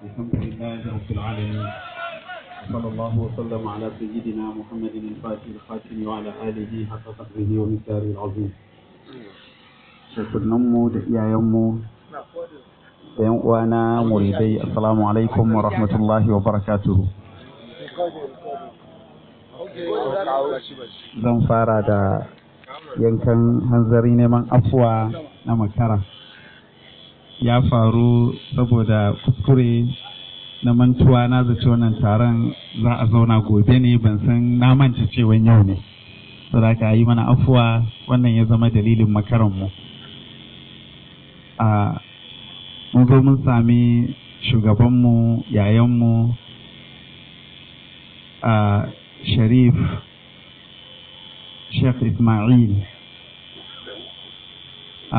الحمد لله رب العالمين صلى الله وسلم على سيدنا محمد الفاتح الخاتم وعلى آله حق قدره ومقداره العظيم shekunanmu da iyayenmu da yan uwana muridai assalamu alaikum wa rahmatullahi wa barakatuhu zan fara da yankan hanzari neman afuwa na makara ya faru saboda kuskure na mantuwa na zaci wannan taron za a zauna gobe ne ban san na manta cewa yau ne saboda ka yi mana afuwa wannan ya zama dalilin makaranmu a mun zo mun sami shugabanmu yayanmu a sharif sheikh ismail a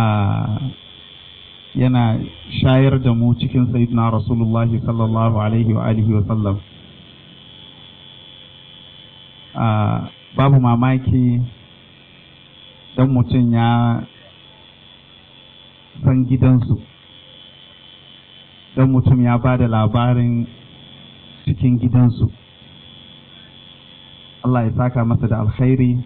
yana shayar da mu cikin sayyidina rasulullah sallallahu alaihi wa alihi wa sallam babu mamaki don mutum ya san gidansu don mutum ya ba da labarin cikin gidansu Allah ya saka masa da alkhairi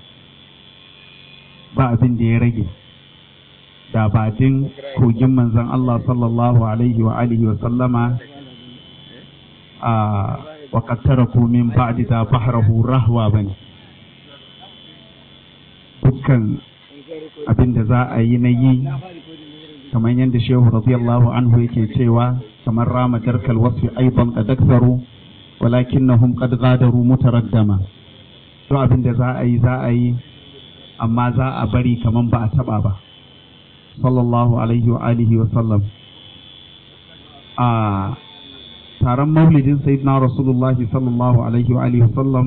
ba abin da ya rage da badin kogin manzon Allah sallallahu alaihi wa alihi wa sallama a wa qattaraku min ba'di da bahrahu rahwa bane dukkan abin da za a yi na yi kamar yadda shehu radiyallahu anhu yake cewa kamar rama darkal wasfi aidan qad aktharu walakinnahum qad ghadaru mutaraddama to abin da za a yi za a yi amma za a bari kaman ba a taba ba sallallahu alaihi wa alihi wa sallam a taron maulidin sayyidina rasulullahi sallallahu alaihi wa alihi wa sallam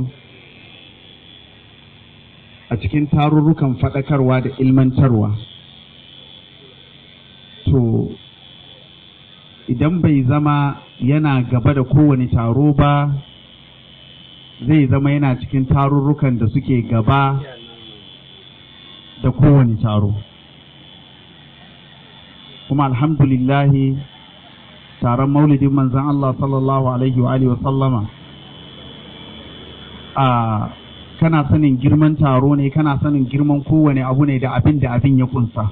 a cikin tarurrukan faɗakarwa da ilmantarwa to idan bai zama yana gaba da kowane taro ba zai zama yana cikin tarurrukan da suke gaba da kowane taro kuma alhamdulillahi taron maulidin manzan Allah sallallahu alaihi wa sallama a kana sanin girman taro ne kana sanin girman kowane abu ne da abin da abin ya kunsa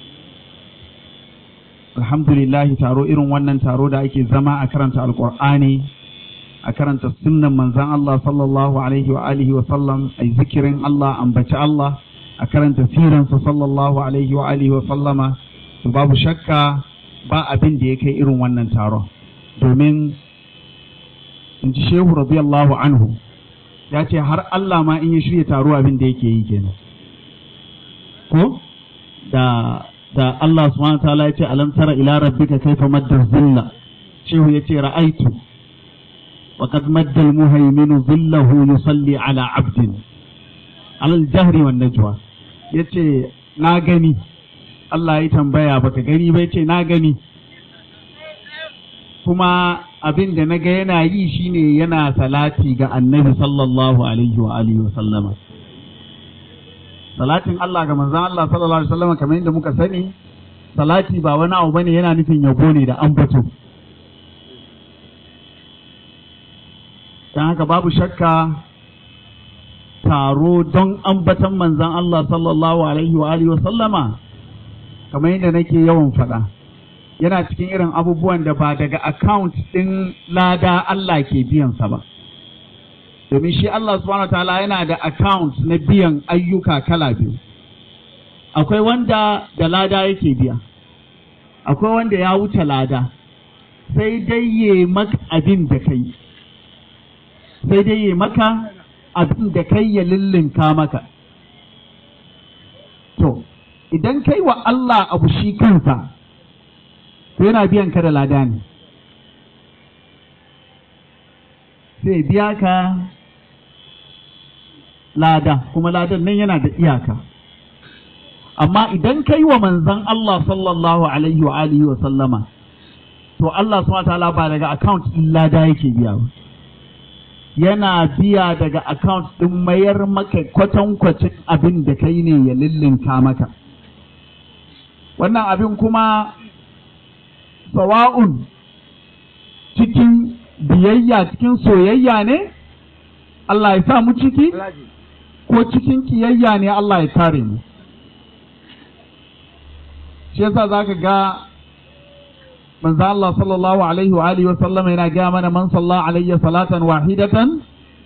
alhamdulillahi taro irin wannan taro da ake zama a karanta alkur'ani a karanta sunnan manzan Allah sallallahu alaihi wa alihi wa sallam ai zikirin Allah ambaci Allah a karanta siransa sallallahu alaihi wa alihi wa sallama to babu shakka ba abin da ya kai irin wannan taron domin in ji shehu radiyallahu anhu ya ce har Allah ma in ya shirya taro abin da yake yi kenan ko da da Allah subhanahu wa ta'ala ya ce alam tara ila rabbika kayfa madda zilla shehu ya ce ra'aitu wa qad madda al-muhayminu zillahu yusalli ala 'abdin ala al-jahri wan najwa yace na gani Allah ya tambaya baka gani ba yace na gani kuma abin da naga yana yi shine yana salati ga annabi sallallahu alaihi wa alihi wa sallama salatin Allah ga manzon Allah sallallahu alaihi wa sallama kamar yadda muka sani salati ba wani abu bane yana nufin yabo ne da ambato dan haka babu shakka taro don ambatan manzon Allah sallallahu alaihi wa alihi wa sallama kamar yadda nake yawan faɗa yana cikin irin abubuwan da ba daga account ɗin lada Allah ke biyansa ba. Domin shi Allah subhanahu wa ta'ala yana da account na biyan ayyuka kala biyu. Akwai wanda da lada yake biya, akwai wanda ya wuce lada, sai dai ya maka abin da kai, sai dai ya maka abin da kai ya lullunka maka. To, idan kai wa Allah abu shi kansa, to yana biyan ka da lada ne sai biya ka lada kuma ladan nan yana da iyaka amma idan kai wa manzan Allah sallallahu alaihi wa alihi wa sallama to Allah subhanahu ta'ala ba daga account din lada yake biya ba yana biya daga account din mayar maka kwatankwacin abin da kai ne ya lillinka maka wannan abin kuma sawa'un cikin biyayya cikin soyayya ne Allah ya sa mu ciki ko cikin kiyayya ne Allah ya kare mu shi yasa zaka ga manzo Allah sallallahu alaihi wa alihi wa sallam yana ga mana man salla alayya salatan wahidatan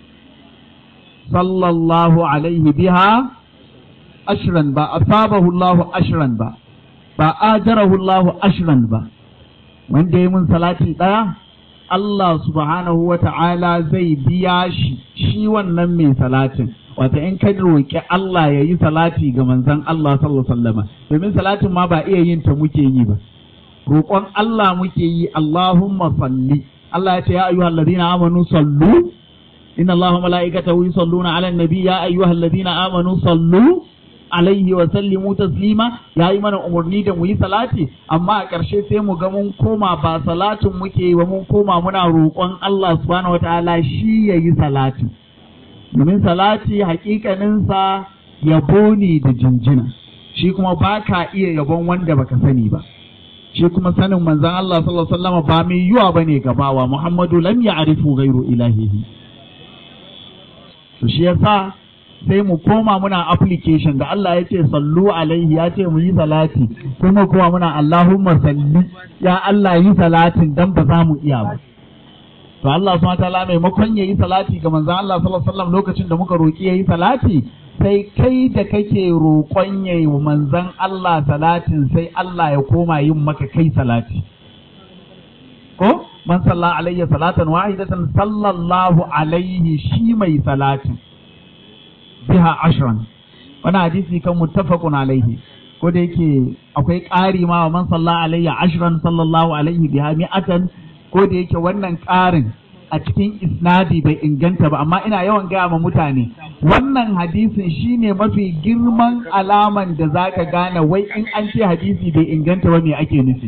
sallallahu alaihi biha ashran ba asabahu Allah ashran ba ba ajarahu Allah ashran ba wanda ya mun salati daya Allah subhanahu wa ta'ala zai biya shi shi wannan mai salatin wata in ka roƙi Allah ya yi salati ga manzon Allah sallallahu alaihi wasallam domin salatin ma ba iya yin ta muke yi ba roƙon Allah muke yi Allahumma salli Allah ya ce ya ayyuhal ladina amanu sallu inna Allaha malaikatahu yusalluna ala nabi ya ayyuhal ladina amanu sallu alaihi wa sallimu taslima ya yi mana umarni da mu yi salati amma a ƙarshe sai mu ga mun koma ba salatin muke yi ba mun koma muna roƙon Allah subhanahu wataala shi ya yi salati domin salati hakikaninsa yabo ne da jinjina shi kuma ba ka iya yabon wanda baka sani ba shi kuma sanin manzon Allah sallallahu alaihi wasallam ba mai yiwa bane gabawa Muhammadu lam ya'rifu ghairu ilahihi to shi yasa sai mu koma muna application da Allah ya ce sallu alaihi ya ce mu yi salati kuma kuma muna Allahumma salli ya Allah yi salatin dan ba za mu iya ba to Allah subhanahu wataala maimakon yayi salati ga manzon Allah sallallahu alaihi wasallam lokacin da muka roki yayi salati sai kai da kake roƙon yayi wa manzon Allah salatin sai Allah ya koma yin maka kai salati ko man salla alayya salatan wahidatan sallallahu alaihi shi mai salatin biha ashran wani hadisi kan muttafaqun alaihi ko da yake akwai ƙari ma wa man salla alayya ashran sallallahu alaihi biha mi'atan ko da yake wannan ƙarin a cikin isnadi bai inganta ba amma ina yawan gaya ma mutane wannan hadisin shine mafi girman alaman da zaka gane wai in an ce hadisi bai inganta ba me ake nufi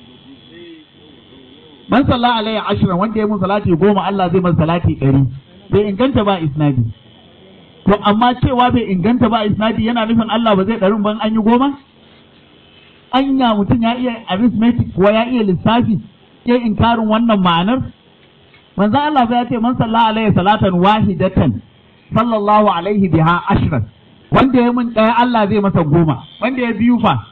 man salla alayya ashran wanda ya mun salati goma Allah zai masa salati ɗari bai inganta ba isnadi to amma cewa bai inganta ba isnadi yana nufin Allah ba zai ɗarin ban an yi goma anya mutum ya iya arithmetic kuwa ya iya lissafi ya inkarin wannan ma'anar manzo Allah ya ce man salla alaihi salatan wahidatan sallallahu alaihi biha ashran wanda ya mun ɗaya Allah zai masa goma wanda ya biyu fa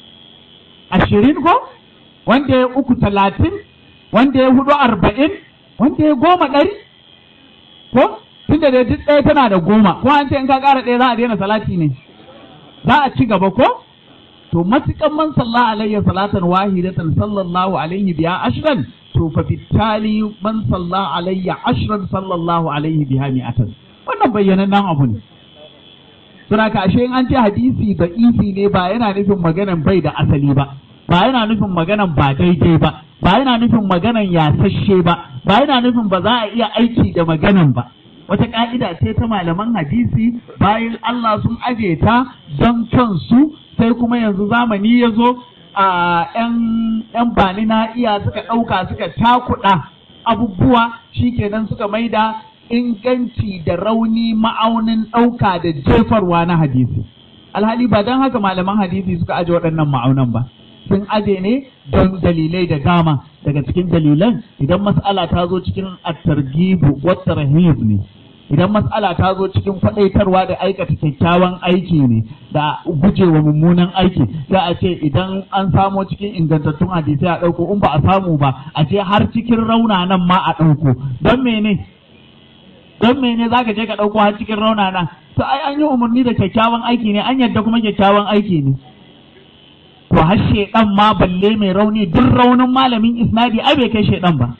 ashirin ko wanda ya uku talatin wanda ya hudu arba'in wanda ya goma ɗari ko tunda da duk ɗaya tana da goma ko an ce in ka ƙara ɗaya za a daina salati ne za a ci gaba ko to matukan man salla alayya salatan wahidatan sallallahu alaihi biya ashran to fa bitali man salla alayya ashran sallallahu alaihi biha mi'atan wannan bayyanannen abu ne suna ka ashe in an ce hadisi da isi ne ba yana nufin maganan bai da asali ba ba yana nufin maganan ba daidai ba ba yana nufin maganan yasasshe ba ba yana nufin ba za a iya aiki da maganan ba wata ka'ida ce ta malaman hadisi bayan Allah sun aje ta don kansu sai kuma yanzu zamani ya zo a ‘yan bani na iya suka ɗauka suka takuɗa abubuwa shikenan suka maida inganci da rauni ma'aunin ɗauka da jefarwa na hadisi alhali ba don haka malaman hadisi suka aje waɗannan ma'aunan ba sun aje ne don dalilai da dama daga cikin dalilan idan mas'ala ta zo cikin at-targhibu wa tarhib ne idan mas'ala ta zo cikin faɗaitarwa da aikata kyakkyawan aiki ne da gujewa mummunan aiki za a ce idan an samo cikin ingantattun hadisai a ɗauko in ba a samu ba a ce har cikin raunanan ma a ɗauko don mene don mene za ka je ka ɗauko har cikin raunana to ai an yi umarni da kyakkyawan aiki ne an yadda kuma kyakkyawan aiki ne to har shedan ma balle mai rauni duk raunin malamin isnadi ai bai kai shedan ba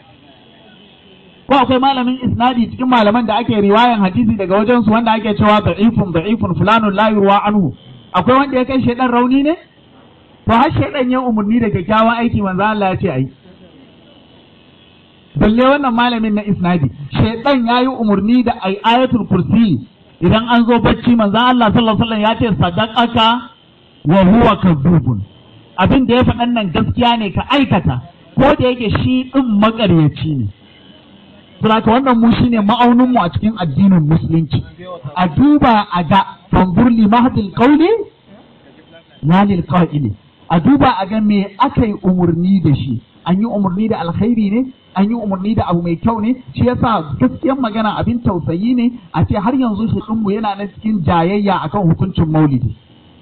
ko akwai malamin isnadi cikin malaman da ake riwayan hadisi daga wajen su wanda ake cewa da'ifun da'ifun fulanun la yurwa anhu akwai wanda ya kai shedan rauni ne to har shedan ya umarni da kyakkyawan aiki manzo Allah ya ce ai balle wannan malamin na isnadi shedan yayi umarni da ai ayatul kursi idan an zo bacci manzo Allah sallallahu alaihi wasallam ya ce sadaqaka wa huwa kadhubun abin da ya faɗan nan gaskiya ne ka aikata ko da yake shi ɗin maƙaryaci ne Saboda wannan mu shine ma'aunin mu a cikin addinin musulunci a duba a ga fanzur li mahdil qawli la lil qa'ili a duba a ga me aka yi umarni da shi an yi umarni da alkhairi ne an yi umarni da abu mai kyau ne shi yasa gaskiyar magana abin tausayi ne a ce har yanzu shi ɗinmu yana na cikin jayayya akan hukuncin maulidi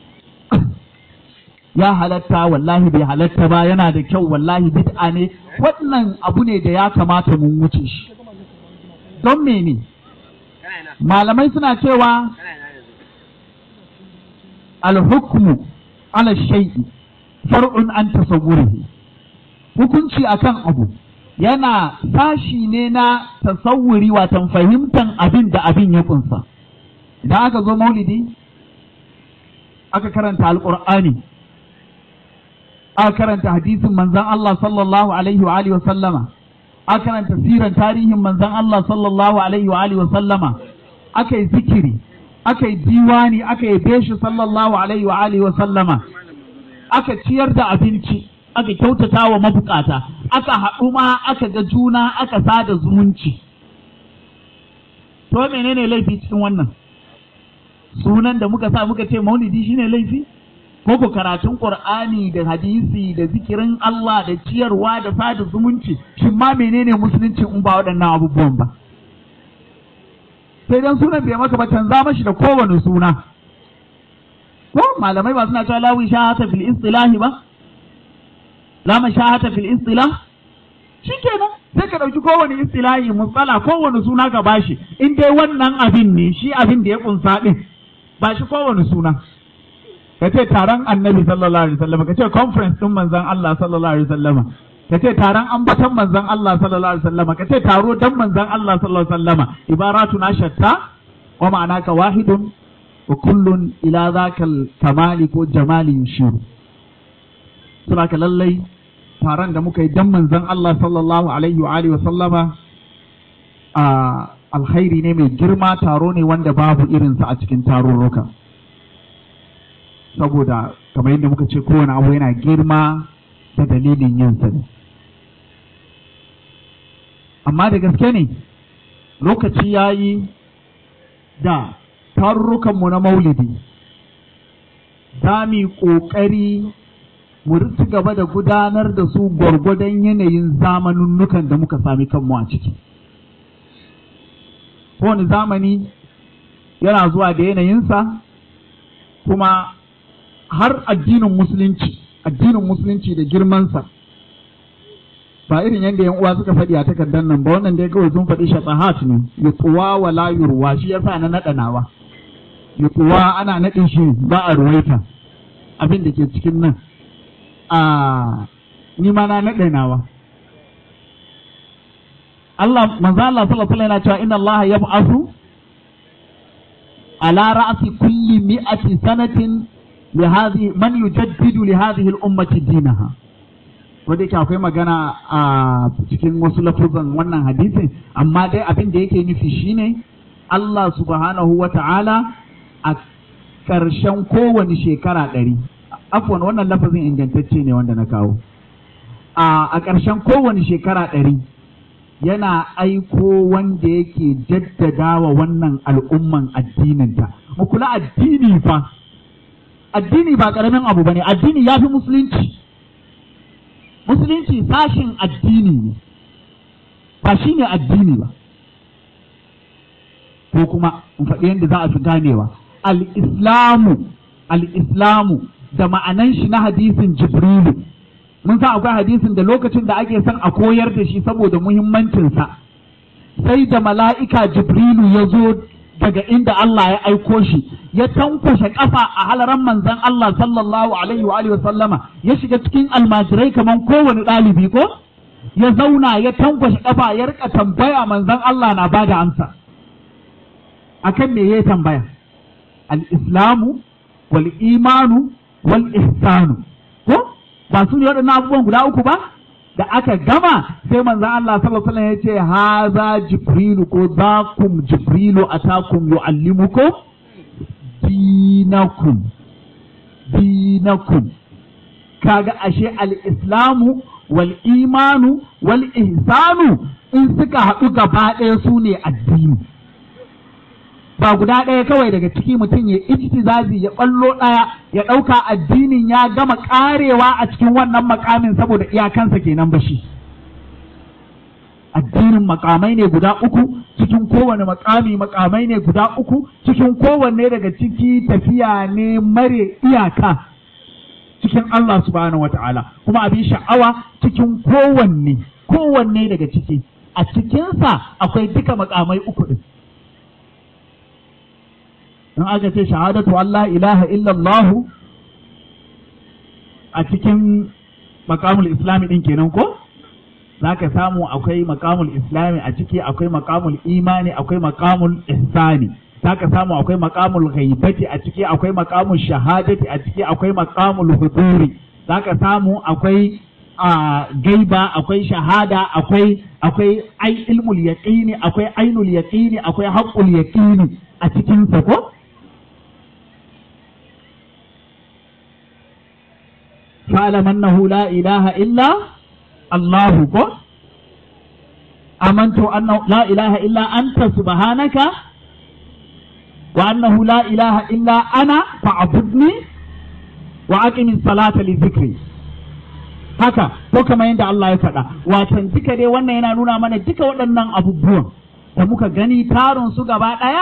ya halatta wallahi bai halatta ba yana da kyau wallahi bid'a ne wannan abu ne da ya kamata mun wuce shi don mene malamai suna cewa alhukmu ala shay'i far'un an tasawwurihi hukunci akan abu yana sashi ne na tasawuri watan fahimtan abin da abin ya kunsa idan aka zo maulidi aka karanta alqur'ani aka karanta hadisin manzon Allah sallallahu alaihi wa alihi wa sallama aka karanta siran tarihin manzon Allah sallallahu alaihi wa alihi wa sallama aka yi zikiri aka yi diwani aka yi beshi sallallahu alaihi wa alihi wa sallama aka ciyar da abinci aka kyautata wa mabukata aka haɗu ma aka ga juna aka sada zumunci to menene laifi cikin wannan sunan da muka sa muka ce maulidi shine laifi ko ko karatun qur'ani da hadisi da zikirin Allah da ciyarwa da sada zumunci shin ma menene musulunci in ba waɗannan abubuwan ba sai dan sunan bai maka ba canza mashi da kowane suna ko malamai ba suna cewa lawi shahata fil istilahi ba la mashahata fil istilah shikenan sai ka dauki kowane istilahi musala kowane suna ka bashi in dai wannan abin ne shi abin da ya kunsa din ba shi kowane suna ka ce taron annabi sallallahu alaihi wasallam ka ce conference din manzon Allah sallallahu alaihi wasallam ka ce taron ambaton manzon Allah sallallahu alaihi wasallam ka ce taro dan manzon Allah sallallahu alaihi wasallam ibaratuna shatta wa ma'anaka wahidun wa kullun ila zakal kamali ko jamali yushiru suna ka lallai taron da muka yi dan manzon Allah sallallahu alaihi wa alihi wa sallama a alkhairi ne mai girma taro ne wanda babu irinsa a cikin tarurruka saboda kamar yadda muka ce kowane abu yana girma da dalilin yin sa ne amma da gaske ne lokaci ya yi da tarurrukanmu na maulidi za mu yi ƙoƙari mu ci gaba da gudanar da su gwargwadon yanayin zamanunnukan da muka sami kanmu a ciki. Kowane zamani yana zuwa da yanayinsa kuma har addinin musulunci, addinin musulunci da girmansa. Ba irin yadda yan uwa suka faɗi a takardar nan ba wannan dai kawai sun faɗi shatahat ne, ya tsuwa wa layurwa shi yasa na naɗa nawa. Ya tsuwa ana naɗin shi ba a ruwaita abin da ke cikin nan. a ni ma na naɗe nawa. Allah manzo Allah sallallahu alaihi yana cewa inna Allah yab'athu ala ra'si kulli mi'ati sanatin li hadhihi man yujaddidu li hadhihi al-ummati dinaha wanda yake akwai magana a cikin wasu lafuzan wannan hadisin amma dai abin da yake nufi shine Allah subhanahu wa ta'ala a ƙarshen kowane shekara ɗari afwan wannan lafazin ingantacce ne wanda na kawo a ƙarshen kowane shekara ɗari yana aiko wanda yake jaddada wa wannan al'umman addininta mu kula addini fa addini ba ƙaramin abu ba ne addini ya fi musulunci musulunci sashin addini ne ba shi ne addini ba ko kuma in faɗi yadda za a fi ganewa al-islamu al-islamu da ma'anan shi na hadisin Jibrilu. Mun san akwai hadisin da lokacin da ake son a koyar da shi saboda muhimmancinsa, sai da mala'ika Jibrilu ya zo daga inda Allah ya aiko shi, ya tankwashe ƙafa a halaran manzan Allah sallallahu Alaihi wa sallama, ya shiga cikin almajirai kamar kowane ɗalibi ko? Ya zauna ya tankwashe ƙafa ya rika tambaya manzan Allah na ba da amsa. Akan me ya tambaya? Al-Islamu wal imanu wal ihsanu ko ba su ne waɗannan abubuwan guda uku ba da aka gama sai manzon Allah sallallahu alaihi wasallam ya ce haza jibrilu ko zakum jibrilu atakum yuallimukum dinakum dinakum kaga ashe al-islamu wal imanu wal ihsanu in suka haɗu gaba ɗaya su ne addini ba guda ɗaya kawai daga ciki mutum ya ijtizazi ya ɓallo ɗaya ya ɗauka addinin ya gama ƙarewa a cikin wannan makamin saboda iyakansa kenan ba shi addinin makamai ne guda uku cikin kowane makami makamai ne guda uku cikin kowanne daga ciki tafiya ne mare iyaka cikin Allah subhanahu wata'ala kuma abin sha'awa cikin kowanne kowanne daga ciki a cikinsa akwai duka makamai uku din in aka ce shahadatu Allah ilaha illallahu a cikin makamul islami din kenan ko za ka samu akwai makamul islami a ciki akwai makamul imani akwai makamul ihsani za ka samu akwai makamul ghaibati a ciki akwai makamul shahadati a ciki akwai makamul huduri za ka samu akwai a gaiba akwai shahada akwai akwai ai ilmul yaqini akwai ainul yaqini akwai haqqul yaqini a cikin sa ko fa'lam annahu la ilaha illa الله كو آمنت أنه لا إله إلا أنت سبحانك وأنه لا إله إلا أنا فاعبدني وأقم الصلاة لذكري haka ko kamar yadda Allah ya faɗa watan duka dai wannan yana nuna mana duka waɗannan abubuwan da muka gani tarin su gaba ɗaya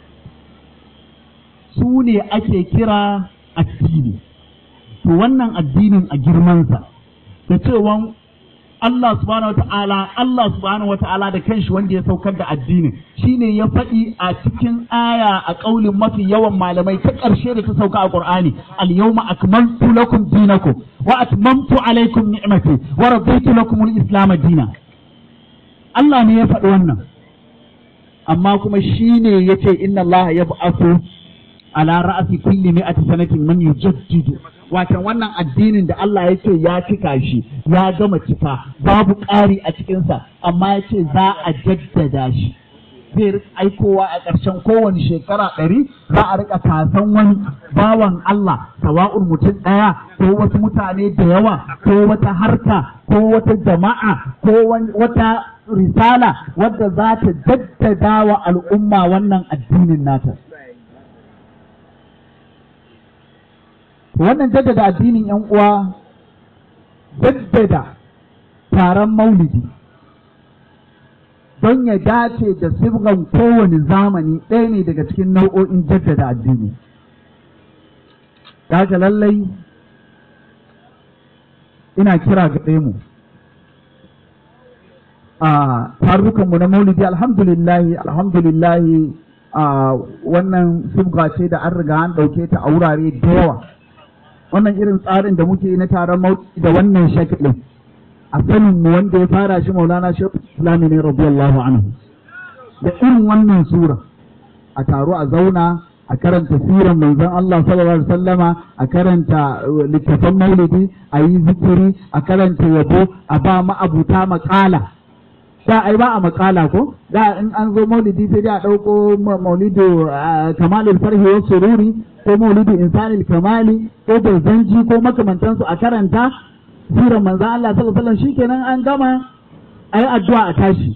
su ne ake kira addini to wannan addinin a girmansa da cewa Allah subhanahu wata'ala Allah subhanahu wata'ala da kanshi wanda ya saukar da addinin shine ya faɗi a cikin aya a ƙaulin mafi yawan malamai ta ƙarshe da ta sauka a Qur'ani al-yawma akmaltu lakum dinakum wa atmamtu alaykum ni'mati wa raditu lakum al-islam dinan Allah ne ya faɗi wannan amma kuma shine yace inna Allah yab'athu ala ra'si kulli mi'ati sanatin man yujaddidu watan wannan addinin da Allah ya ce ya cika shi ya gama cika babu ƙari a cikinsa amma ya ce za a jaddada shi zai aikowa a ƙarshen kowane shekara ɗari za a rika kasan wani bawan Allah sawa'un mutum ɗaya ko wasu mutane da yawa ko wata harka ko wata jama'a ko wata risala wadda za ta jaddada wa al'umma wannan addinin nata. wannan jaddada addinin yan uwa jaddada taron maulidi don ya dace da sibgan kowane zamani ɗaya ne daga cikin nau'o'in jaddada addini daga lallai ina kira ga mu a tarukanmu na maulidi alhamdulillahi alhamdulillahi a wannan sibga ce da an riga an ɗauke ta a wurare da yawa wannan irin tsarin da muke na taron mauti da wannan shakilin a sanin mu wanda ya fara shi maulana shekul islami ne radiyallahu anhu da irin wannan sura a taro a zauna a karanta siran manzon Allah sallallahu alaihi wasallama a karanta littafan maulidi a yi zikiri a karanta yabo a ba ma'abuta makala da ai ba a makala ko da in an zo maulidi sai dai a ɗauko maulidu kamalul farhi wa sururi ko maulidu insanil kamali ko zanji ko makamantansu a karanta sirar manzan Allah sallallahu alaihi wasallam shikenan an gama ayi addu'a a tashi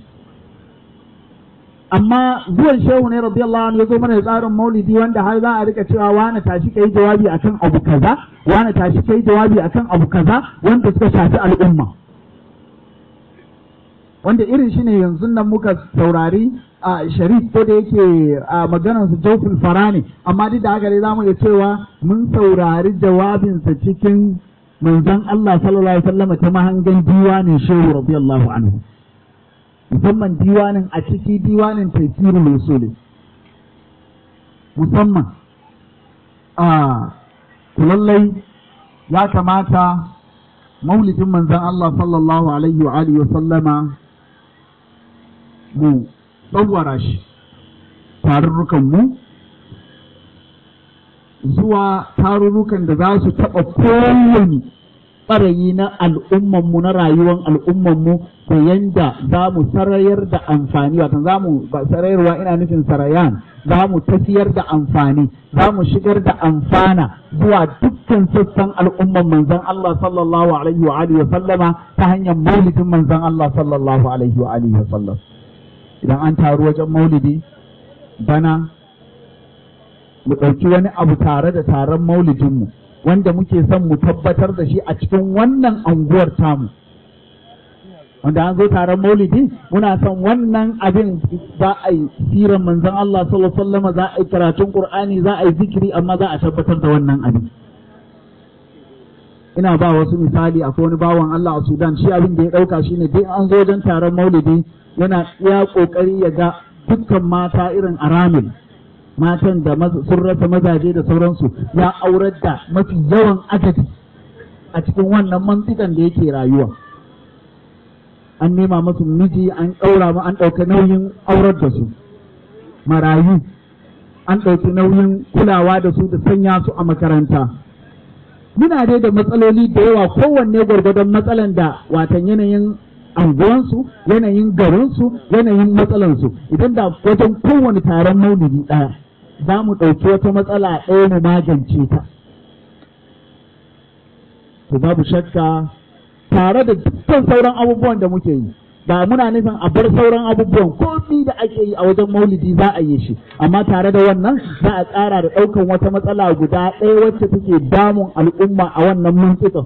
amma zuwan shehu ne radiyallahu anhu ya zo mana da tsarin maulidi wanda har za a rika cewa wani tashi kai jawabi akan abu kaza wani tashi kai jawabi akan abu kaza wanda suka shafi al'umma wanda irin shi ne yanzu nan muka saurari a sharif ko da yake a maganar su jofin fara ne amma duk da haka dai zamu iya cewa mun saurari jawabinsa cikin manzon Allah sallallahu alaihi wasallam ta mahangan diwanin shehu radiyallahu anhu musamman diwanin a ciki diwanin tafsirul usuli musamman a lallai ya kamata maulidin manzon Allah sallallahu alaihi wa alihi wa sallama mu tsawara shi tarurrukanmu zuwa tarurrukan da za su taɓa kowane ɓarayi na al'ummanmu na rayuwar al'ummanmu ta yanda za mu sarayar da amfani watan za mu ba sarayarwa ina nufin sarayan za mu tafiyar da amfani za mu shigar da amfana zuwa dukkan sassan al'umman manzon Allah sallallahu alaihi wa alihi wa sallama ta hanyar maulidin manzon Allah sallallahu alaihi wa alihi wa sallam idan an taru wajen maulidi bana mu ɗauki wani abu tare da taron maulidinmu wanda muke son mu tabbatar da shi a cikin wannan anguwar tamu wanda an zo taron maulidi muna son wannan abin za a yi siran manzon Allah sallallahu alaihi wasallam za a yi karatun Qur'ani za a yi zikiri amma za a tabbatar da wannan abin ina ba wasu misali akwai wani bawan Allah a Sudan shi abin da ya dauka shine dai an zo wajen taron maulidi yana ya kokari ya ga dukkan mata irin aramil matan da sun rasa mazaje da sauransu ya aurar da mafi yawan adadi a cikin wannan mantikan da yake rayuwa an nema musu miji an ɗaura ma an ɗauka nauyin aurar da su marayu an ɗauki nauyin kulawa da su da sanya su a makaranta muna dai da matsaloli da yawa kowanne gwargwadon matsalan da watan yanayin anguwansu yanayin garinsu yanayin matsalansu idan da wajen kowane taron maulidi ɗaya za mu ɗauki wata matsala ɗaya mu magance ta to babu shakka tare da dukkan sauran abubuwan da muke yi ba muna nufin a bar sauran abubuwan komi da ake yi a wajen maulidi za a yi shi amma tare da wannan za a tsara da ɗaukan wata matsala guda ɗaya wacce take damun al'umma a wannan mantsikan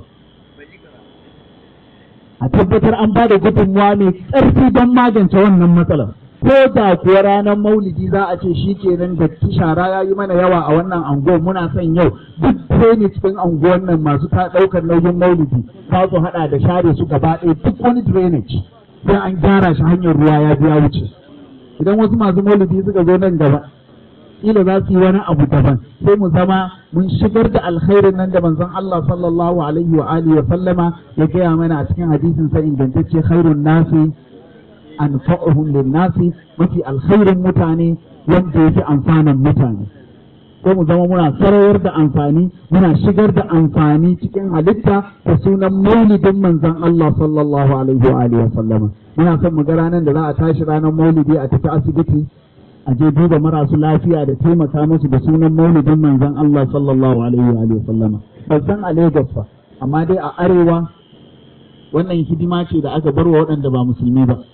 a tabbatar an ba da gudunmuwa mai ƙarfi don magance wannan matsalar ko da kuwa ranar maulidi za a ce shi kenan da shara ya yi mana yawa a wannan anguwar muna son yau duk drainage cikin anguwar nan masu ta ɗaukar nauyin maulidi za su haɗa da share su gaba ɗaya duk wani drainage sai an gyara shi hanyar ruwa ya biya wuce idan wasu masu maulidi suka zo nan gaba kila za su yi wani abu daban sai mu zama mun shigar da alkhairin nan da manzon Allah sallallahu alaihi wa alihi wa sallama ya gaya mana a cikin hadisin sa ingantacce khairun nasi anfa'uhum lin-nasi mafi alkhairin mutane wanda yake amfanan mutane ko mu zama muna sarayar da amfani muna shigar da amfani cikin halitta da sunan maulidin manzon Allah sallallahu alaihi wa alihi wa sallama muna son mu ga ranar da za a tashi ranar maulidi a tafi asibiti a je duba marasu lafiya da taimaka musu da sunan maulidin manzon Allah sallallahu alaihi wa alihi wa sallama ban san a Lagos ba amma dai a arewa wannan hidima ce da aka bar wa waɗanda ba musulmi ba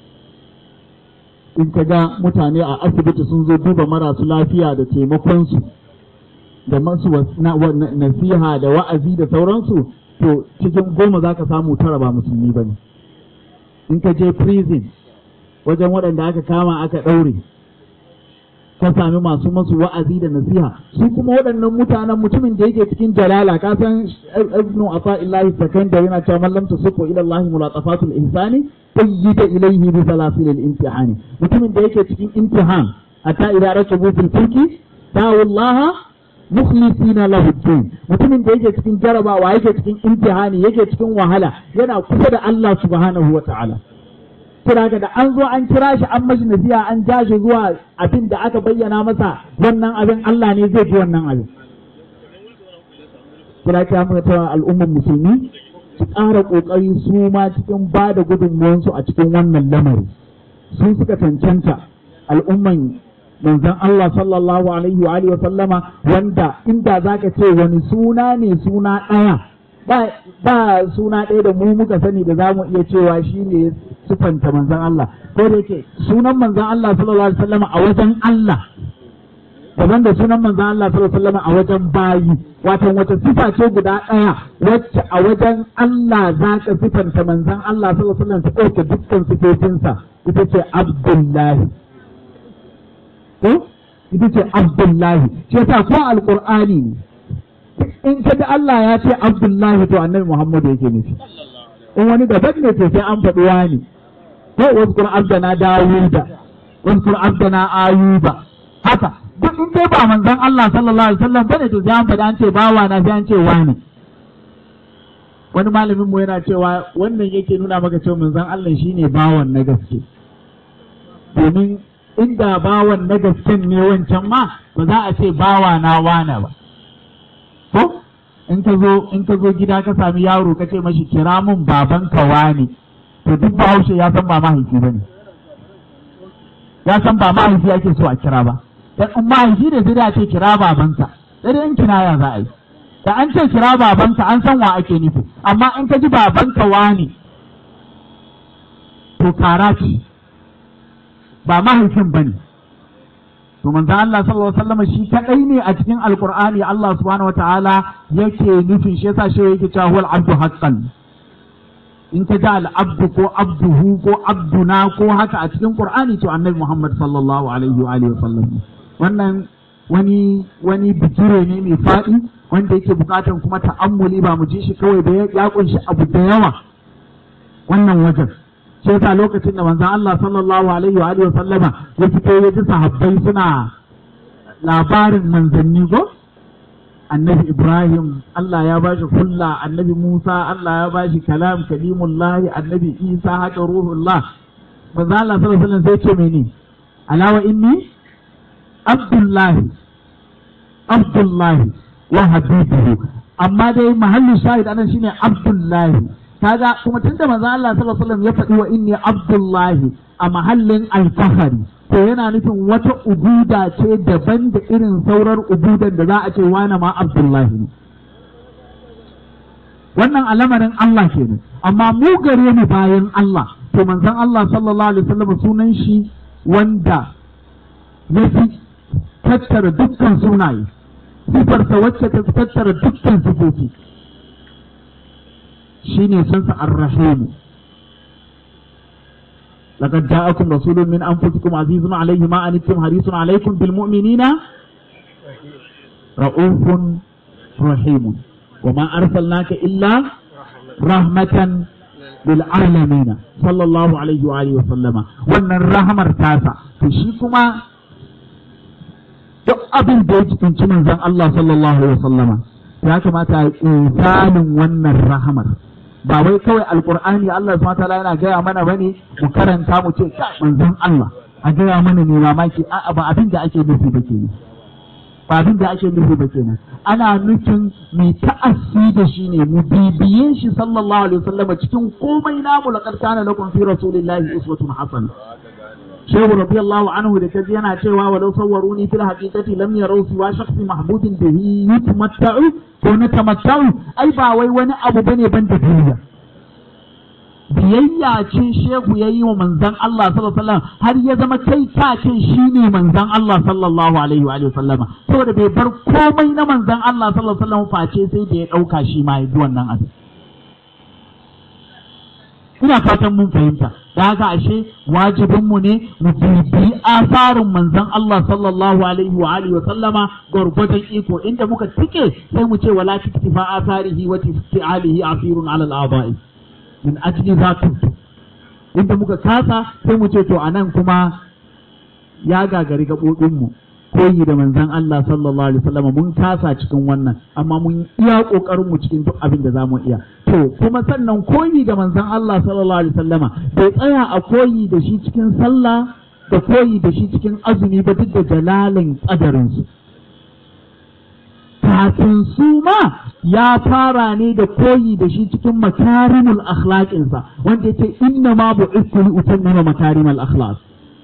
in ka ga mutane a asibiti sun zo duba marasu lafiya da taimakonsu da masu nasiha da wa'azi da sauransu to cikin goma za ka samu tara ba musulmi ba ne in ka je prison wajen waɗanda aka kama aka ɗaure ka sami masu masu wa'azi da nasiha su kuma waɗannan mutanen mutumin da yake cikin jalala ka san ibnu ata'illahi sakandari yana cewa man lam tusifu ila Allah mulatafatul ihsani qayyida ilayhi bi salasil al-imtihani mutumin da yake cikin imtihan hatta idza rakabu fil fulki da'u Allah mukhlisina lahu din mutumin da yake cikin jarabawa yake cikin imtihani yake cikin wahala yana kusa da Allah subhanahu wa ta'ala kira da an zo an kira shi an mashi nasiha an ja shi zuwa abin da aka bayyana masa wannan abin Allah ne zai fi wannan abin kira ta muka ta al'ummar musulmi su ƙara ƙoƙari su ma cikin ba da gudunmuwansu a cikin wannan lamari su suka cancanta al'umman manzon Allah sallallahu alaihi wa alihi wa sallama wanda inda zaka ce wani suna ne suna ɗaya ba suna ɗaya da mu muka sani da za mu iya cewa shi ne sufanta manzan Allah ko da yake sunan manzan Allah sallallahu alaihi wasallam a wajen Allah daban da sunan manzan Allah sallallahu alaihi wasallam a wajen bayi wato wata sifa ce guda ɗaya wacce a wajen Allah za ka sifanta manzan Allah sallallahu alaihi wasallam ta ɗauke dukkan sifofinsa ita ce Abdullahi ko ita ce Abdullahi shi yasa ko alqur'ani ne in ka ga Allah ya ce Abdullahi to annabi Muhammadu yake nufi in wani daban ne to sai an faɗi wani ko wasu abdana Dawuda wasu abdana Ayuba haka duk in dai ba manzon Allah sallallahu alaihi wasallam bane to sai an faɗi an ce bawa na sai an ce wani wani malamin mu yana cewa wannan yake nuna maka cewa manzon Allah shine bawan na gaske domin inda bawan na gasken ne wancan ma ba za a ce bawa na wana ba ko in ka zo in ka zo gida ka sami yaro ka ce mashi kira mun baban ka wani to duk bahaushe ya san ba mahaifi ba ne ya san ba mahaifi ake so a kira ba dan in mahaifi ne sai da ce kira babanka sai dai in kinaya za a yi da an ce kira babanka an san wa ake nufi amma in ka ji babanka wani to kara ce ba mahaifin ba ne to manzo Allah sallallahu alaihi wasallam shi kadai ne a cikin alqur'ani Allah subhanahu wataala yake nufin shi yasa shi yake cewa huwal abdu haqqan in ka ga al'abdu ko abduhu ko abduna ko haka a cikin qur'ani to annabi Muhammad sallallahu alaihi wa alihi wasallam wannan wani wani bigire ne mai faɗi wanda yake bukatan kuma ta'ammuli ba mu ji shi kawai da ya kunshi abu da yawa wannan wajen sai yasa lokacin da manzon Allah sallallahu alaihi wa alihi sallama ya fito ya ji sahabbai suna labarin manzanni ko annabi Ibrahim Allah ya bashi kulla annabi Musa Allah ya bashi kalam kalimullahi annabi Isa haka ruhullah manzon Allah sallallahu alaihi wasallam sai ce mene alawa inni abdullahi abdullahi wa habibuhu amma dai mahallin shahid anan shine abdullahi kaga kuma tunda manzo Allah sallallahu alaihi wasallam ya faɗi wa inni abdullahi a mahallin alfahari to yana nufin wata ubuda ce daban da irin saurar ubudan da za a ce wani ma abdullahi ne wannan alamarin Allah kenan amma mu gare mu bayan Allah to manzon Allah sallallahu alaihi wasallam sunan shi wanda ya fi tattara dukkan sunaye sifarsa wacce ta tattara dukkan sifofi shi ne sunsa arrahimu لقد جاءكم رسول من أنفسكم عزيز عليه ما أنتم حريص عليكم بالمؤمنين رؤوف رحيم وما أرسلناك إلا رحمة للعالمين صلى الله عليه وآله وسلم وأن الرحمة تاسع تشيكما duk abin da ya cikinci manzon Allah sallallahu alaihi wasallama ya kamata a insanin wannan rahamar ba wai kawai alqur'ani Allah subhanahu wataala yana gaya mana bane mu karanta mu ce manzon Allah a gaya mana ne mamaki a'a ba abin da ake nufi ba kenan ba abin da ake nufi ba kenan ana nufin mai ta'assi da shi ne mu bibiye shi sallallahu alaihi wasallama cikin komai namu laqad kana lakum fi rasulillahi uswatun hasana shehu radiyallahu anhu da kaji yana cewa walau sawwaruni fil haqiqati lam yarau siwa shakhsi mahbubin bihi yutamatta'u ko na tamatta'u ai ba wai wani abu bane ban da duniya biyayya ce shehu ya yi wa manzan Allah sallallahu alaihi wasallam har ya zama kai ta ce shi ne manzan Allah sallallahu alaihi wa sallama saboda bai bar komai na manzan Allah sallallahu alaihi wasallam face sai da ya ɗauka shi ma ya bi wannan abin ina fatan mun fahimta da haka ashe wajibinmu ne mu bibi asarin manzon Allah sallallahu alaihi wa alihi wa sallama gwargwadon iko inda muka tike sai mu ce wala tiktifa asarihi wa tisti'alihi asirun ala al-aba'i min ajli zatu inda muka kasa sai mu ce to anan kuma ya gagari gabobin mu koyi da manzon Allah sallallahu alaihi wasallam mun kasa cikin wannan amma mun iya kokarin mu cikin duk abin da zamu iya to kuma sannan koyi da manzon Allah sallallahu alaihi wasallama bai tsaya a koyi da shi cikin sallah da koyi da shi cikin azumi ba duk da jalalin kadarin su kafin su ma ya fara ne da koyi da shi cikin makarimul akhlaqinsa wanda yake inna ma bu'ithu li utammima makarimul akhlaq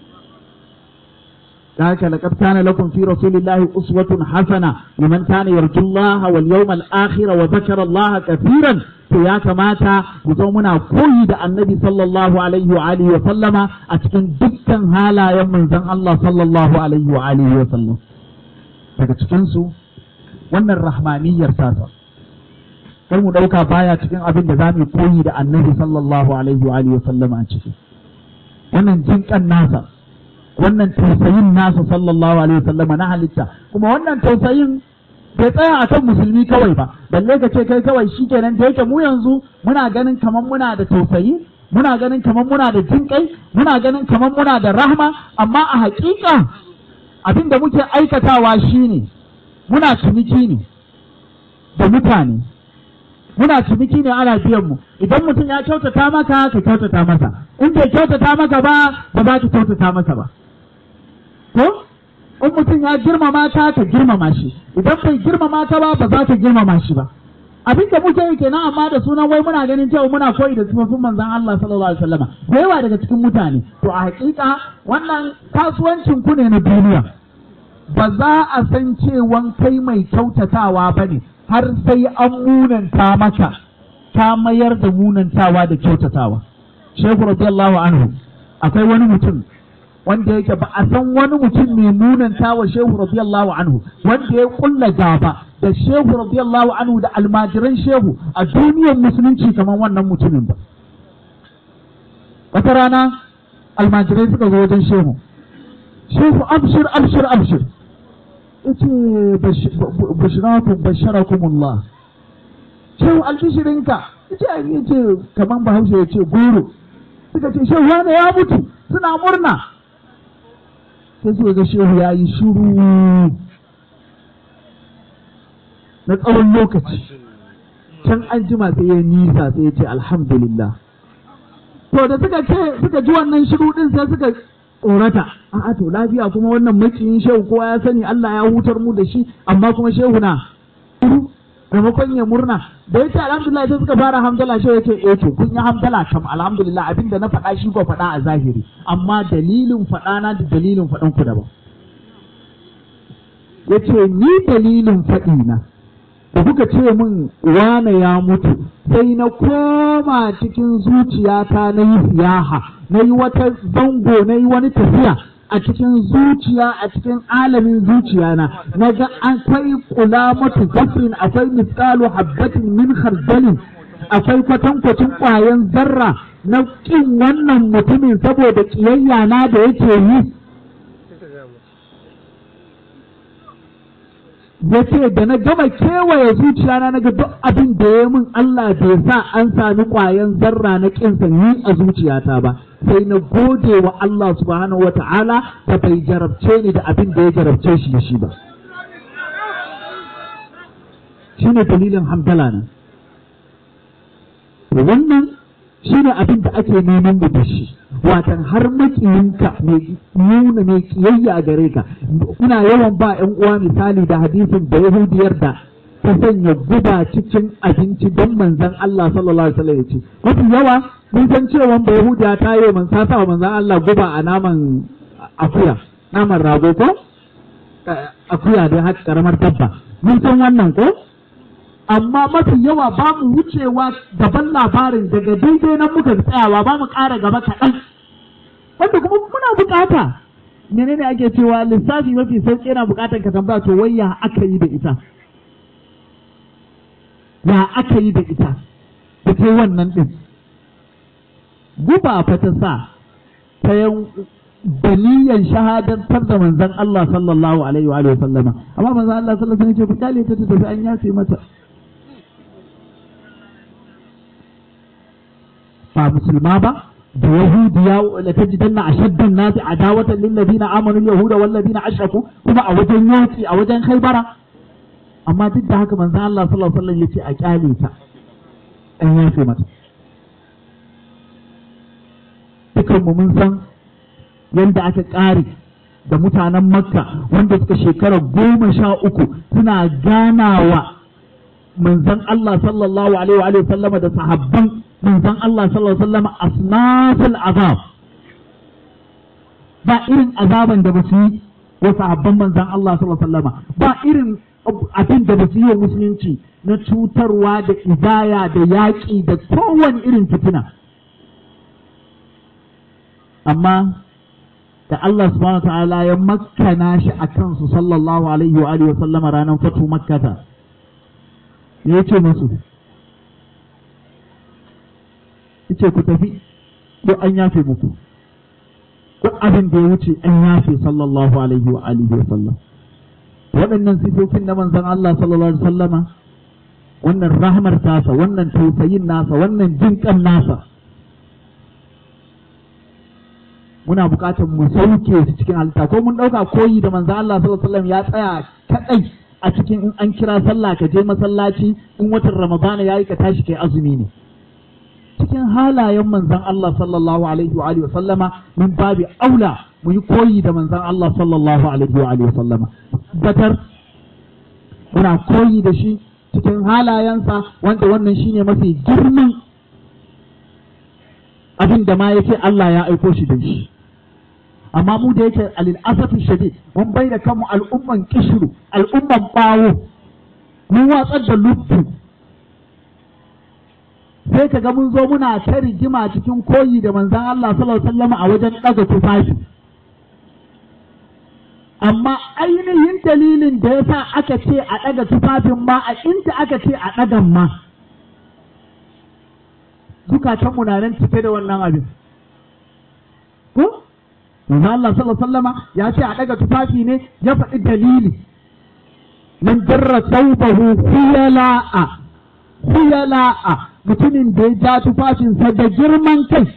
ذلك لقد كان لكم في رسول الله أسوة حسنة لمن كان يرجو الله واليوم الآخر وذكر الله كثيرا فيا كماتا يزومنا قيد النبي صلى الله عليه وآله وسلم أتكن دكا هالا يوم زن الله صلى الله عليه وآله وسلم daga cikinsu wannan rahmaniyar sasa kar mu ɗauka baya cikin abin da za mu koyi da annabi sallallahu alaihi wa sallam a ciki wannan jinƙan nasa wannan tausayin nasa sallallahu alaihi wasallama na halitta kuma wannan tausayin bai tsaya akan musulmi kawai ba balle ka ce kai kawai shikenan da yake mu yanzu muna ganin kamar muna da tausayi muna ganin kamar muna da jinƙai muna ganin kamar muna da rahma amma a haƙiƙa abin da muke aikatawa shine muna ciniki ne da mutane muna ciniki ne ana biyan mu idan mutum ya kyautata maka ka kyautata masa in bai kyautata maka ba ba za ka kyautata masa ba ko in mutum ya girmama ta ka girmama shi idan bai girmama ta ba ba za ka girmama shi ba abin da muke yi kenan amma da sunan wai muna ganin cewa muna koyi da sifofin manzon Allah sallallahu alaihi wasallam da yawa daga cikin mutane to a hakika wannan kasuwancin ku ne na duniya ba za a san cewan kai mai kyautatawa ba ne har sai an munanta maka ta mayar da munantawa da kyautatawa shehu radiyallahu anhu akwai wani mutum wanda yake ba a san wani mutum mai munanta wa shehu radiyallahu anhu wanda ya kulla gaba da shehu radiyallahu anhu da almajiran shehu a duniyar musulunci kamar wannan mutumin ba wata rana almajirai suka zo wajen shehu shehu abshir abshir abshir yace bashirakum basharakumullah shehu albishirinka yace yace kaman bahaushe yace goro suka ce shehu wane ya mutu suna murna sai suka ga shehu ya yi shuru na tsawon lokaci can an jima sai ya nisa sai ya ce alhamdulillah to da suka ce suka ji wannan shiru din sai suka tsorata a'a to lafiya kuma wannan makiyin shehu kowa ya sani Allah ya hutar mu da shi amma kuma shehu na shiru maimakon ya murna da ya ce alhamdulillah sai suka fara hamdala shehu ya ce eh to kun yi hamdala kam alhamdulillah abinda na faɗa shi ko faɗa a zahiri amma dalilin faɗa na da dalilin faɗan ku daban ya ce ni dalilin faɗi na da kuka ce min wane ya mutu sai na koma cikin zuciyata na yi siyaha na yi wata zango na yi wani tafiya a cikin zuciya a cikin alamin zuciya na na ga akwai kula matu zafrin akwai miskalu habbatin min khardalin akwai kwatankwacin ƙwayan zarra na ƙin wannan mutumin saboda ƙiyayya na da yake yi ya ce da na gama kewaye zuciya na naga duk abin da ya min Allah bai sa an sami ƙwayan zarra na ƙin sanyi a zuciyata ba sai na gode wa Allah subhanahu wa ta'ala da bai jarabce ni da abin da ya jarabce shi da shi ba shi ne dalilin hamdala na wannan shi ne abin da ake neman mu da shi watan har makiyinka mai nuna mai kiyayya a gare ka ina yawan ba ƴan uwa misali da hadisin da yahudiyar da ta sanya guba cikin abinci don manzon Allah sallallahu alaihi wasallam ya ce mafi yawa mun san cewa ba yahudiya ta yi man sa wa manzon Allah guba a naman akuya naman rago ko akuya da haka karamar dabba mun san wannan ko amma mafi yawa ba mu wucewa gaban labarin daga daidai nan muka tsayawa ba mu ƙara gaba kaɗan wanda kuma muna bukata menene ake cewa lissafi mafi sauƙi yana bukatar ka tambaya to wai ya aka yi da ita ya aka yi da ita da ta wannan ɗin guba fa ta sa ta yan daliyan shahadantar da manzon Allah sallallahu alaihi wa sallama amma manzon Allah sallallahu alaihi wa sallam ya ce ku kyale ta tafi an yafe mata ba musulma ba da yahudiya la tajidanna ashaddan nasi adawatan lil ladina amanu al yahuda wal ladina ashraku kuma a wajen yaki a wajen khaybara amma duk da haka manzon Allah sallallahu alaihi wasallam yace a kyale ta an yafe mata dukan mu mun san yadda aka kare da mutanen makka wanda suka shekara goma sha uku suna ganawa manzon Allah sallallahu alaihi wa sallama da sahabban manzon Allah sallallahu alaihi wa sallama asnaful azab ba irin azaban da ba su yi wa sahabban manzon Allah sallallahu alaihi wa sallama ba irin abin da ba su yi wa musulunci na cutarwa da idaya da yaƙi da kowane irin fitina amma da Allah subhanahu wa ta'ala ya makkana shi a kansu sallallahu alaihi wa alihi wa sallama ranar fatu makkata ya ce musu ce ku tafi ko an yafe muku ko abin da ya wuce an yafe sallallahu alaihi wa alihi wa sallam waɗannan sifofin na manzon Allah sallallahu alaihi wa sallama wannan rahmar tasa wannan tausayin nasa wannan jinƙan nasa muna buƙatar mu sauke su cikin halitta ko mun ɗauka koyi da manzon Allah sallallahu alaihi wa sallam ya tsaya kaɗai a cikin in an kira sallah ka je masallaci in watan ramadana yayi ka tashi kai azumi ne cikin halayen manzon Allah sallallahu alaihi wa alihi wa sallama min babi aula mu yi koyi da manzon Allah sallallahu alaihi wa alihi wa sallama batar muna koyi da shi cikin halayensa wanda wannan shine mafi girman abin da ma yake Allah ya aiko shi da shi amma mu da yake alil asafi shadid mun bai da kanmu al'umman kishiru al'umman bawo mun watsar da luttu sai ka ga mun zo muna ta rigima cikin koyi da manzan Allah sallallahu alaihi wasallam a wajen ɗaga tufafi amma ainihin dalilin da ya sa aka ce a ɗaga tufafin ma a inda aka ce a ɗagan ma zukatanmu na nan cike da wannan abin ko manzo Allah sallallahu alaihi wasallama ya ce a ɗaga tufafi ne ya faɗi dalili man jarra thawbahu khuyala'a khuyala'a mutumin da ya ja tufafinsa da girman kai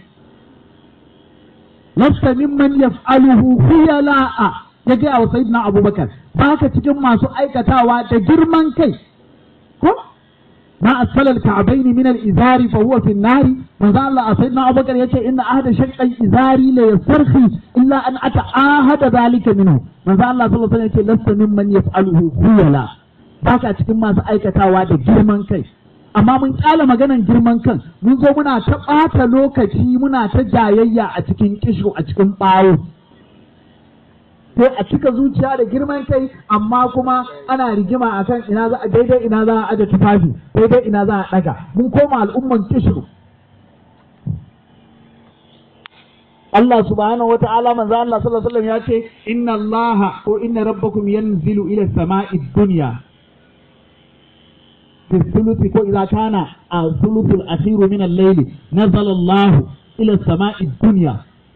lasta mimman yaf'aluhu khuyala'a ya gaya wa sayyidina abubakar ba ka cikin masu aikatawa da girman kai ko ma asfala al-ka'bayn min al-izari fa huwa fi an-nar manzo Allah sayyidina abubakar yace inna ahada shaqqal izari la yastarhi illa an ata'ahada zalika minhu manzo Allah sallallahu alaihi wasallam yace lasta mimman yaf'aluhu khuyala ba ka cikin masu aikatawa da girman kai amma mun kyala maganan girman kan mun zo muna ta ɓata lokaci muna ta jayayya a cikin kishu a cikin ɓawo sai a cika zuciya da girman kai amma kuma ana rigima akan ina za a daidai ina za a aje tufafi daidai ina za a ɗaga mun koma al'umman kishu Allah subhanahu wata'ala manzo Allah sallallahu alaihi wasallam ya ce inna Allah ko inna rabbakum yanzilu ila sama'i dunya في الثلث إذا كان الثلث الأخير من الليل نزل الله إلى السماء الدنيا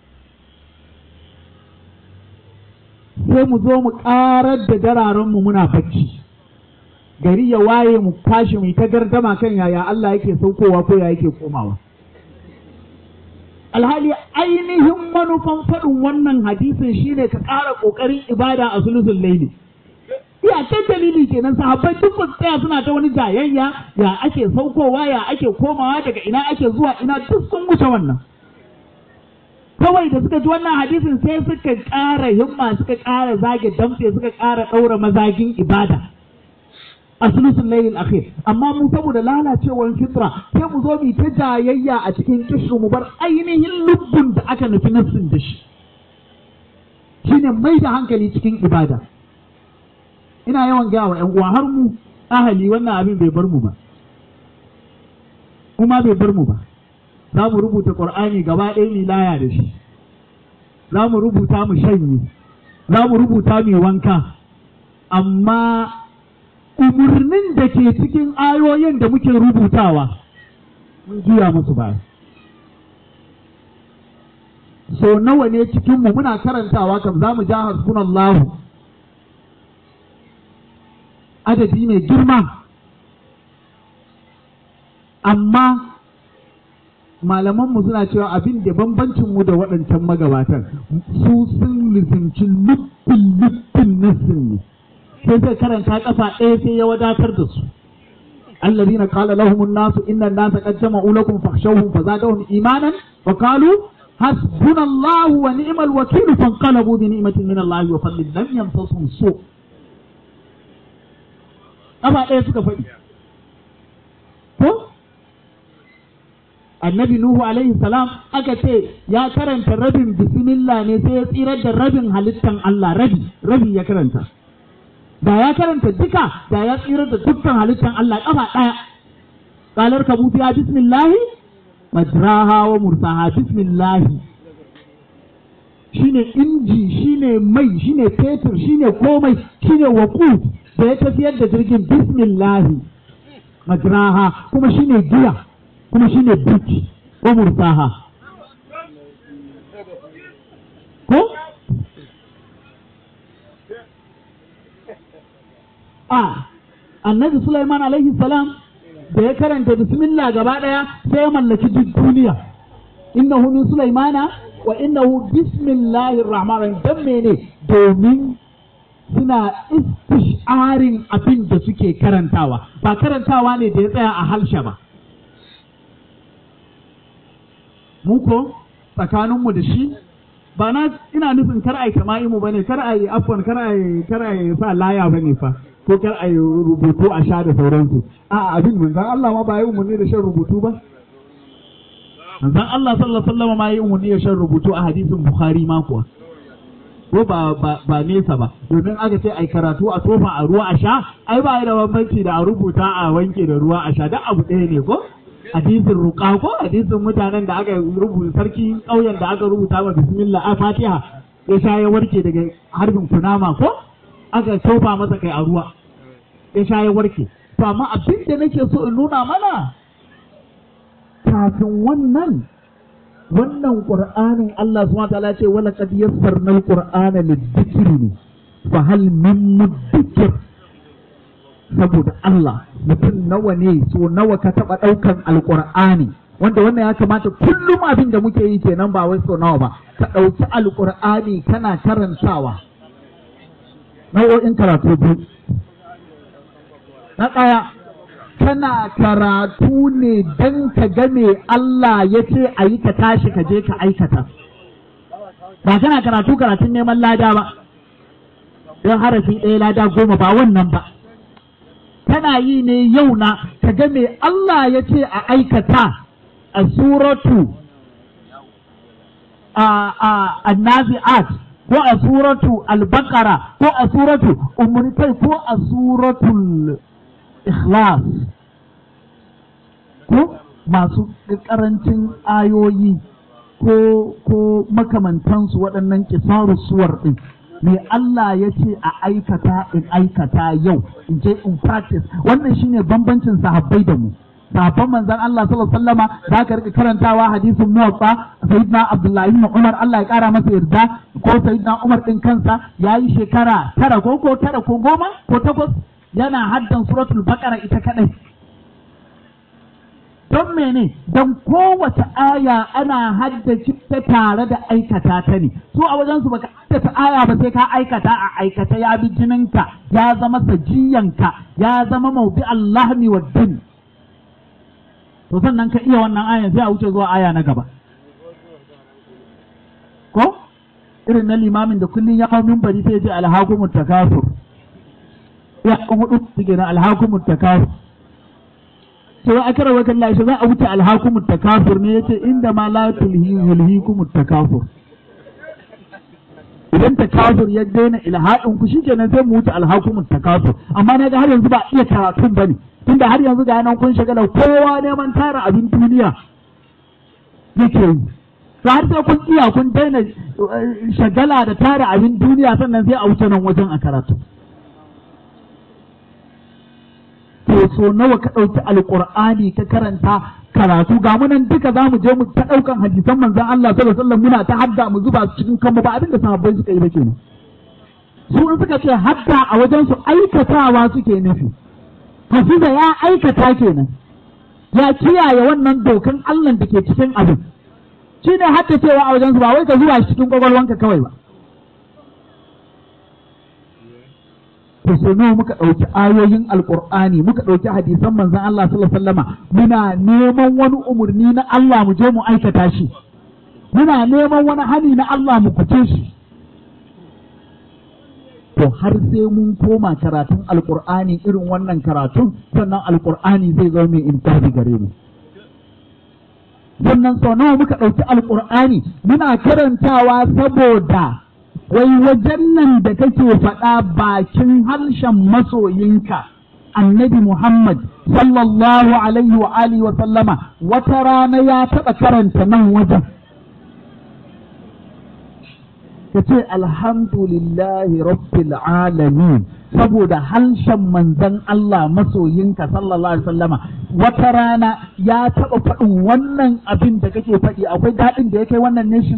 sai mu zo mu ƙarar da dararenmu muna bacci gari ya waye mu tashi mu ta gardama kan yaya Allah yake saukowa ko ya yake komawa alhali ainihin manufan faɗin wannan hadisin shine ka ƙara ƙoƙarin ibada a sulusun laili iyakar dalili kenan sahabbai duk ba tsaya suna ta wani jayayya ya ake saukowa ya ake komawa daga ina ake zuwa ina duk sun wuce wannan kawai da suka ji wannan hadisin sai suka ƙara himma suka ƙara zage damtse suka ƙara ɗaura mazagin ibada a sulusun lailin akhir amma mu saboda lalacewar fitra sai mu zo mu ta jayayya a cikin kishu mu bar ainihin lubbun da aka nufi nassin da shi shine mai da hankali cikin ibada ina yawan gaya wa 'yan uwa har mu ahali wannan abin bai bar mu ba kuma bai bar mu ba za mu rubuta ƙur'ani gaba ɗaya ni laya da shi za mu rubuta mu shanye za mu rubuta mu wanka amma umarnin da ke cikin ayoyin da muke rubutawa mun juya musu baya so nawa ne cikinmu muna karantawa kam za mu ja hasbunallahu adadi mai girma amma malamanmu suna cewa abin da bambancinmu da waɗancan magabatan su sun lizimci luffin luffin nassin ne sai zai karanta kafa ɗaya sai ya wadatar da su الذين قال لهم الناس إن الناس قد جمعوا لكم فاخشوهم فزادهم إيمانا وقالوا حسبنا الله ونعم الوكيل فانقلبوا بنعمة من الله وفضل لم يمسسهم سوء ƙafa ɗaya suka faɗi. Ko? Annabi Nuhu alaihi salam aka ce ya karanta rabin bismillah ne sai ya tsirar da rabin halittan Allah rabi, rabi ya karanta. Da ya karanta duka da ya tsirar da dukkan halittan Allah ƙafa ɗaya. Ƙalar ka ya bismillahi majraha wa mursaha bismillahi shine inji shine mai shine fetur shine komai shine waƙu da ya tafiyar da jirgin bismillahi majraha kuma shine giya kuma shine buki ko mursaha ko a annabi Sulaiman alaihi salam da ya karanta bismillah gaba daya sai ya mallaki duk duniya innahu min sulaimana wa innahu bismillahir rahmanir rahim dan mene domin suna istisharin abin da suke karantawa ba karantawa ne da ya tsaya a halshe ba mu ko tsakaninmu da shi ba na ina nufin kar ai kama'imu bane kar ai afwan kar ai kar ai sa laya bane fa ko kar ai rubutu a sha da sauransu a abin mun san Allah ma ba yi umarni da shan rubutu ba manzon Allah sallallahu alaihi wasallam ma yi umarni da shan rubutu a hadisin Bukhari ma kuwa ko ba ba nesa ba domin aka ce ai karatu a tofa a ruwa a sha ai ba da bambanci da a rubuta a wanke da ruwa a sha duk abu ɗaya ne ko hadisin ruqa ko hadisin mutanen da aka rubuta sarki ƙauyen da aka rubuta wa bismillah a fatiha ya sha ya warke daga harbin kunama ko aka tofa masa kai a ruwa ya sha ya warke to amma abin da nake so in nuna mana kafin wannan wannan qur'anin Allah subhanahu wa ta'ala ce wala qad yassarna al-qur'ana lidhikri ne fa hal min mudakkir saboda Allah mutum nawa ne so nawa ka taba daukan alqur'ani wanda wannan ya kamata kullum abin da muke yi kenan ba wai so nawa ba ka dauki alqur'ani kana karantawa nau'o'in karatu biyu na ɗaya kana karatu ne don ka ga me Allah ya ce a yi ka tashi ka je ka aikata ba kana karatu karatun neman lada ba don harafi ɗaya lada goma ba wannan ba kana yi ne yau na ka ga me Allah ya ce a aikata a suratu a a annazi'at ko a suratu al-baqara ko a suratu umritai ko a suratul ikhlas ko masu karancin ayoyi ko ko makamantansu waɗannan kisaru suwar ɗin me Allah ya ce a aikata in aikata yau in je in practice wannan shine bambancin sahabbai da mu sahabban manzon Allah sallallahu alaihi wasallama za ka rika karantawa hadisin muwaffa sayyidina Abdullahi ibn Umar Allah ya kara masa yarda ko sayyidina Umar din kansa yayi shekara tara ko ko tara ko goma ko takwas yana haddan suratul baqara ita kadai don mene don kowace aya ana haddace ta tare da aikata ta ne su a wajen su baka haddace aya ba sai ka aikata a aikata ya bi jininka ya zama sajiyanka ya zama maubi allahmi wa din to sannan ka iya wannan ayan sai a wuce zuwa aya na gaba ko irin na limamin da kullum ya hau minbari sai ya ce alhakumut takasur ya kan hudu suke na alhakumut takasur sai a kara wakan lashe za a wuce alhakumut takasur ne yace inda ma la tulhi yulhikumut takasur idan takasur ya daina ilhadin ku shikenan sai mu wuce alhakumut takasur amma na ga har yanzu ba iya karatun bane tunda har yanzu ga nan kun shagala kowa neman tara abin duniya yake yi to har sai kun iya kun daina shagala da tara abin duniya sannan sai a wuce nan wajen a karatu to so nawa ka ɗauki alƙur'ani ka karanta karatu ga mu nan duka za mu je mu ta ɗaukan hadisan manzon Allah sallallahu alaihi wasallam muna ta hadda mu zuba su cikin kanmu ba abin da sahabbai suka yi ba kenan su in suka ce hadda a wajen su aikatawa suke nufi hafiza ya aikata kenan ya kiyaye wannan dokan Allah da ke cikin abin shine haddacewa a wajen su ba wai ka zuba shi cikin kwakwalwanka kawai ba to sai nawa muka ɗauki ayoyin alƙur'ani muka ɗauki hadisan manzon Allah sallallahu alaihi wasallama muna neman wani umarni na Allah mu je mu aikata shi muna neman wani hani na Allah mu fice shi to har sai mun koma karatun alƙur'ani irin wannan karatun sannan alƙur'ani zai zama mai intabi gare mu sannan sau nawa muka ɗauki alƙur'ani muna karantawa saboda wai wajen nan da kake faɗa bakin harshen masoyinka annabi Muhammad sallallahu alaihi wa alihi wa sallama wata rana ya taɓa karanta nan wajen ka ce alhamdulillahi rabbil alamin saboda harshen manzon Allah masoyinka sallallahu alaihi wa sallama wata rana ya taɓa faɗin wannan abin da kake faɗi akwai daɗin da ya kai wannan nation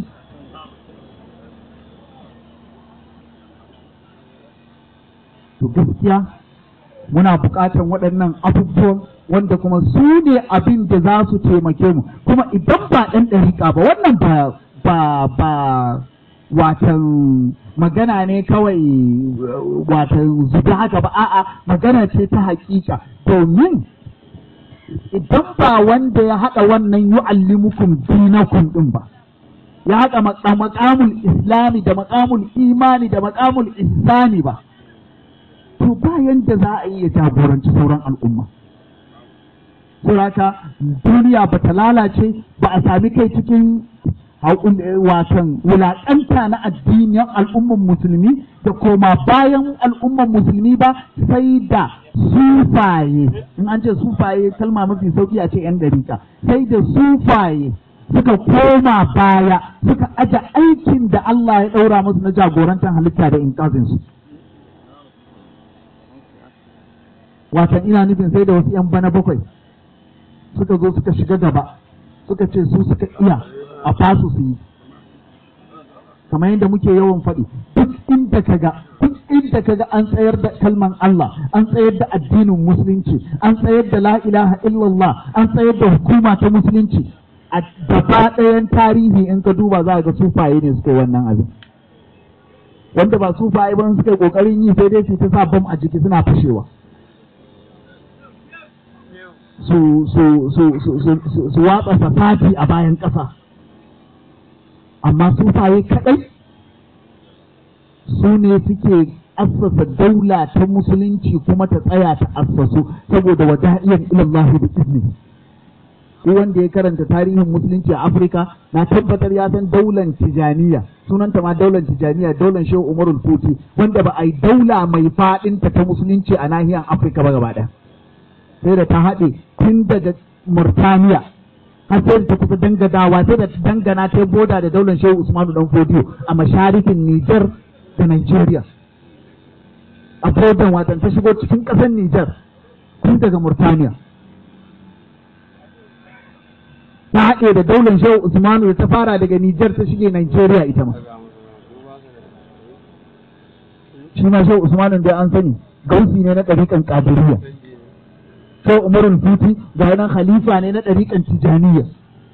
to gaskiya muna buƙatar waɗannan abubuwan wanda kuma su ne abin da za su taimake mu kuma idan ba ɗan ɗariƙa ba wannan ba ba ba watan magana ne kawai watan zuba haka ba a'a magana ce ta haƙiƙa domin idan ba wanda ya haɗa wannan yu'allimukum dinakum ɗin ba ya haɗa maƙamul islami da maƙamul imani da maƙamul ihsani ba to ba yanda za a iya jagoranci sauran al'umma. Suraka duniya ba ta lalace ba a sami kai cikin watan wulaƙanta na addinin al'umman musulmi da koma bayan al'umman musulmi ba sai da sufaye in an ce sufaye kalma mafi sauki a ce 'yan dariƙa sai da sufaye suka koma baya suka aje aikin da Allah ya ɗaura musu na jagorantar halitta da inkazinsu. Watan ina nufin sai da wasu ‘yan bana bakwai suka zo suka shiga gaba suka ce su suka iya a fasu su yi. Kamar yadda muke yawan faɗi, duk inda ka ga, duk inda ka ga an tsayar da kalman Allah, an tsayar da addinin musulunci, an tsayar da la ilaha illallah, an tsayar da hukuma ta musulunci, a gaba ɗayan tarihi in ka duba za ga sufaye ne suka yi wannan abin wanda ba sufaye ba suka yi ƙoƙarin yi sai dai su ta sa bam a jiki suna fashewa su su su su su su watsa fasati a bayan ƙasa amma sufaye kaɗai su ne suke assasa daula ta musulunci kuma ta tsaya ta assasu saboda wada'iyar ilallahi da izini duk wanda ya karanta tarihin musulunci a Afirka na tabbatar ya san daular Tijaniya sunanta ma daular Tijaniya daular Shehu Umarul Futi wanda ba a yi daula mai faɗinta ta musulunci a nahiyar Afirka ba gaba ɗaya sai da ta haɗe tun daga Murtaniya har sai da ta kusa dangadawa sai da ta dangana ta boda da daular Shehu Usmanu Dan Fodiyo a masharifin Nijar da Nigeria a bodan watan ta shigo cikin ƙasar Nijar tun daga Murtaniya ta haɗe da daular shehu Usmanu da ta fara daga Nijar ta shige Nigeria ita ma. Shi ma shehu Usmanu da an sani gausi ne na ɗariƙan ƙadiriya. Shehu Umarul Futi ga nan khalifa ne na ɗariƙan Tijaniya.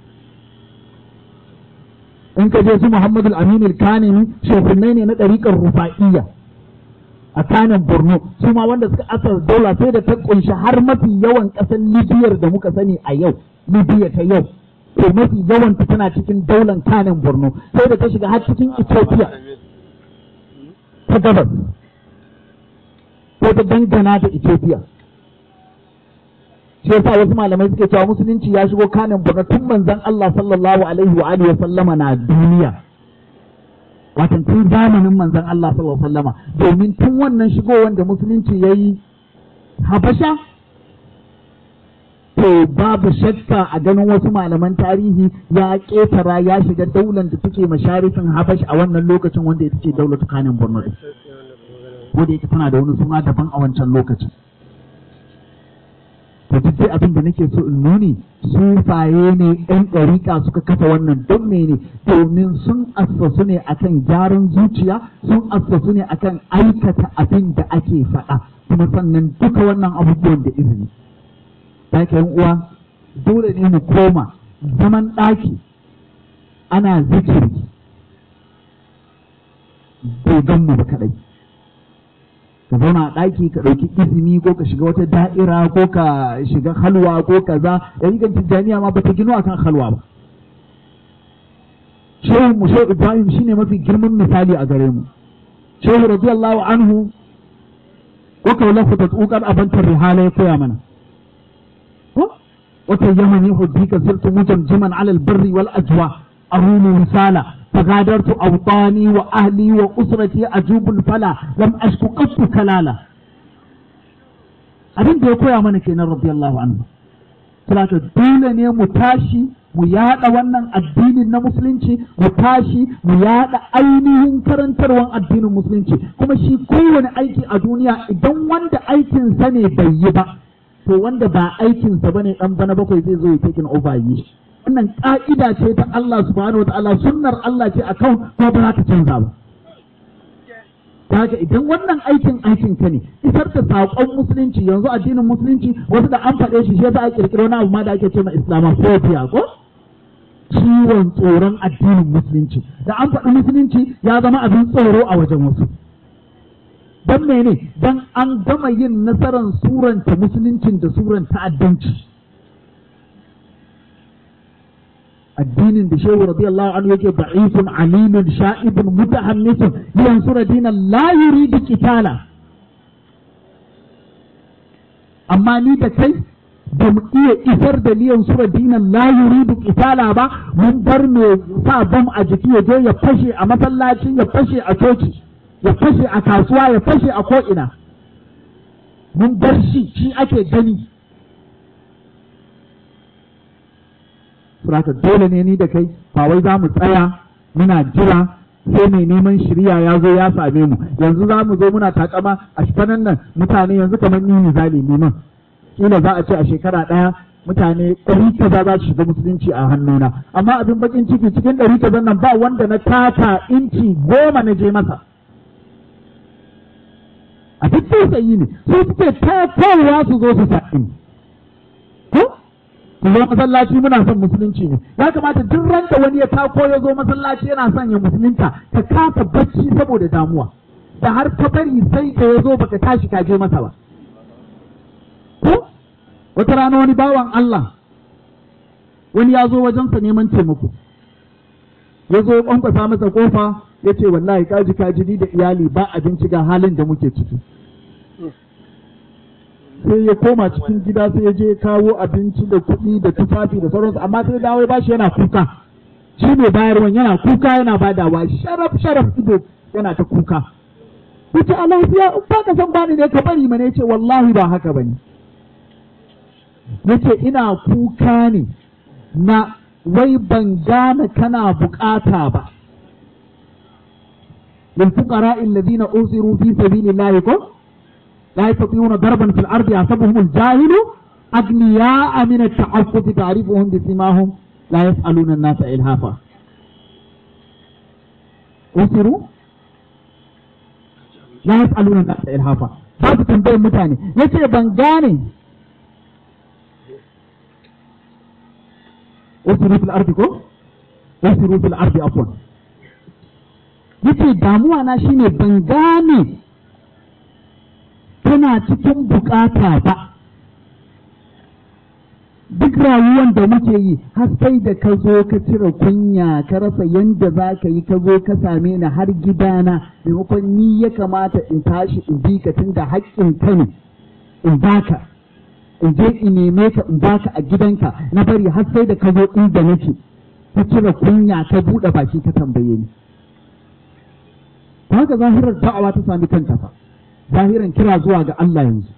In ka je su Muhammadu Aminu Kanini shekunai ne na ɗariƙan Rufa'iyya. a kanin Borno su ma wanda suka asar daula sai da ta kunshi har mafi yawan ƙasar Libiyar da muka sani a yau Libya ta yau to mafi yawanta tana cikin daular kanin borno sai da ta shiga har cikin ethiopia ta gabas sai ta dangana da ethiopia shi yasa wasu malamai suke cewa musulunci ya shigo kanin borno tun manzon Allah sallallahu alaihi wa alihi wa sallama na duniya watan tun zamanin manzon Allah sallallahu alaihi wa sallama domin tun wannan shigowar da musulunci yayi habasha to babu shakka a ganin wasu malaman tarihi ya ƙetara ya shiga daular da take masharifin habash a wannan lokacin wanda ita ce daular kanin borno wanda ita tana da wani suna daban a wancan lokacin to duk dai abin da nake so in nuni sufaye ne ɗan ɗariƙa suka kafa wannan don mene domin sun assasu ne akan gyaran zuciya sun assasu ne akan aikata abin da ake faɗa kuma sannan duka wannan abubuwan da izini Daka yan uwa dole ne mu koma zaman ɗaki ana zikiri bai gan mu ba kaɗai ka zauna a ɗaki ka ɗauki izini ko ka shiga wata da'ira ko ka shiga halwa ko kaza ɗariƙar tijjaniya ma ba ta gino akan halwa ba shehu mu shehu ibrahim shine mafi girman misali a gare mu shehu radiyallahu anhu wa kaulahu tatsuqar abantar rihala ya koya mana وتيمني حديك صرت مجمجما على البر والأجواء أروم رسالة فغادرت أوطاني وأهلي وأسرتي أجوب الفلا لم أشك قط كلالا abin da ya koya mana kenan radiyallahu anhu saboda dole ne mu tashi mu yada wannan addinin na musulunci mu tashi mu yada ainihin karantarwan addinin musulunci kuma shi kowane aiki a duniya idan wanda aikin sa ne bai yi ba to wanda ba aikinsa ba ne ɗan bana bakwai zai zo ya taking over yi wannan ƙa'ida ce ta Allah subhanahu wa ta'ala sunnar Allah ce a kan ko ba za ta canza ba haka idan wannan aikin aikin ka ne isar da saƙon musulunci yanzu addinin musulunci wasu da an faɗe shi shi yasa a kirkiro wani abu ma da ake ce ma islamophobia ko ciwon tsoron addinin musulunci da an faɗi musulunci ya zama abin tsoro a wajen wasu don mene don an gama yin nasarar suranta musuluncin da suran ta'addanci addinin da shehu radiyallahu anhu yake da'ifun alimun sha'ibun mutahammisun yansura dinan la yuridu qitala amma ni da kai ba mu iya isar da liyan sura dinan la yuridu qitala ba mun bar me sa bam a jiki ya je ya fashe a masallaci ya fashe a coci ya fashe a kasuwa ya fashe a ko'ina mun bar shi shi ake gani saboda dole ne ni da kai ba wai za mu tsaya muna jira sai mai neman shirya ya zo ya same mu yanzu za mu zo muna takama a shifanan nan mutane yanzu kamar ni misali neman kila za a ce a shekara ɗaya mutane ɗari kaza za su shiga musulunci a hannuna amma abin bakin ciki cikin ɗari kaza nan ba wanda na taka inci goma na je masa a duk tausayi ne su suke takowa su zo su sa'in ko ku zo masallaci muna son musulunci ne ya kamata duk ranta wani ya tako ya zo masallaci yana son ya musulunta ka kasa bacci saboda damuwa da har ka bari sai da ya zo baka tashi ka je masa ba ko wata rana wani bawan Allah wani ya zo wajensa neman taimako ya zo ya kwankwasa masa kofa ya ce wallahi kaji kaji ni da iyali ba abinci ga halin da muke ciki sai ya koma cikin gida sai ya je ya kawo abinci da kuɗi da tufafi da sauransu amma sai dawo ya bashi yana kuka shi ne bayarwan yana kuka yana badawa sharaf sharaf ido yana ta kuka yace a lafiya in ba ka san bani ne ka bari mana yace wallahi ba haka bane yace ina kuka ne na wai ban gane kana bukata ba للفقراء الذين أوصروا في سبيل الله كو لا يستطيعون ضربا في الأرض يحسبهم الجاهل أغنياء من التعفف تعرفهم بسماهم لا يسألون الناس إلهافا أوصروا لا يسألون الناس إلهافا هذا تنبيه متاني يسير بنغاني أوصروا في الأرض كو أوصروا في الأرض عفوا yace damuwa na shine ban gane tana cikin bukata ba duk rayuwan da muke yi har sai da ka zo ka cire kunya ka rasa yanda za ka yi ka zo ka same ni har gidana maimakon ni ya kamata in tashi in bi ka tun da haƙƙin ka ne in baka in je in neme ka in baka a gidanka na bari har sai da ka zo inda nake ka cire kunya ka buɗe baki ka tambaye ni haka zahirar da'awa ta sami kanta fa zahiran kira zuwa ga Allah yanzu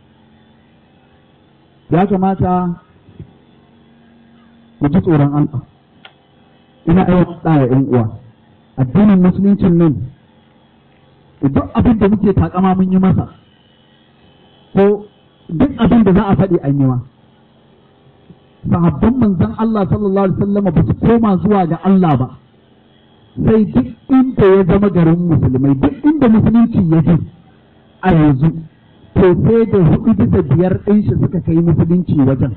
ya kamata mu ji tsoron Allah ina aiwata ɗaya ‘yan uwa addinin musuluncin nan duk abin da muke takama mun yi masa ko duk abin da za a faɗi an yi ma sahabban manzon Allah sallallahu alaihi wasallam ba su koma zuwa ga Allah ba sai duk inda ya zama garin musulmai duk inda musulunci ya ji a yanzu to sai da hudu bisa biyar ɗin shi suka kai musulunci wajen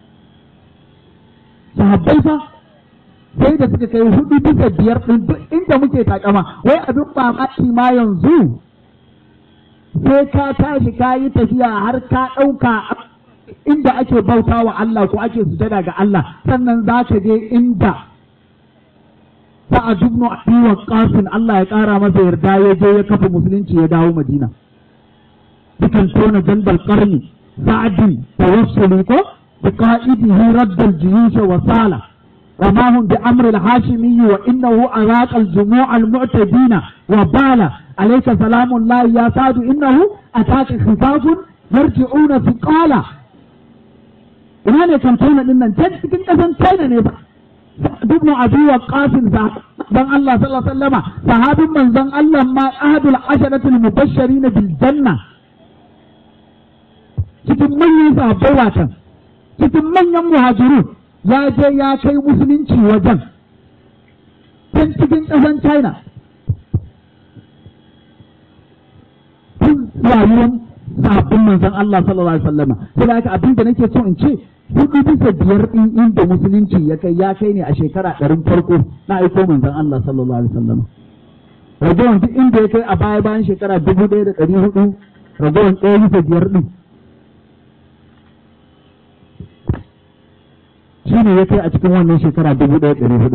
sahabbai fa sai da suka kai hudu bisa biyar ɗin duk inda muke takama wai abin mamaki ma yanzu sai ka tashi ka yi tafiya har ka ɗauka inda ake bauta wa Allah ko ake sujada ga Allah sannan za ka je inda Sa'ad ibn Abi Waqqas Allah ya ƙara masa yarda ya je ya kafa musulunci ya dawo Madina dukan tona jandal qarni sa'adin tawassuli ko بقائده رد الجيوش وصال رماهم بأمر الهاشمي وإنه أراق الجموع المعتدين وبال عليك سلام الله يا سعد إنه أتاك خفاف يرجعون ثقالا ina ne kan tona din nan can cikin kasan China ne ba duk mu abi wa qasim dan Allah sallallahu alaihi wasallama sahabin manzon Allah ma ahadul asharatul mubashirin bil janna cikin manyan sahabbai watan cikin manyan muhajiru ya je ya kai musulunci wajen can cikin ƙasan China tun rayuwar sabbin manzon Allah sallallahu alaihi wasallam sai da haka abin da nake so in ce hudu bisa biyar din inda musulunci ya kai ya kai ne a shekara ɗarin farko na aiko manzon Allah sallallahu alaihi wasallam ragowar duk inda ya kai a baya bayan shekara dubu ɗaya da ɗari hudu ragowar ɗaya bisa biyar din shi ne ya kai a cikin wannan shekara dubu ɗaya ɗari hudu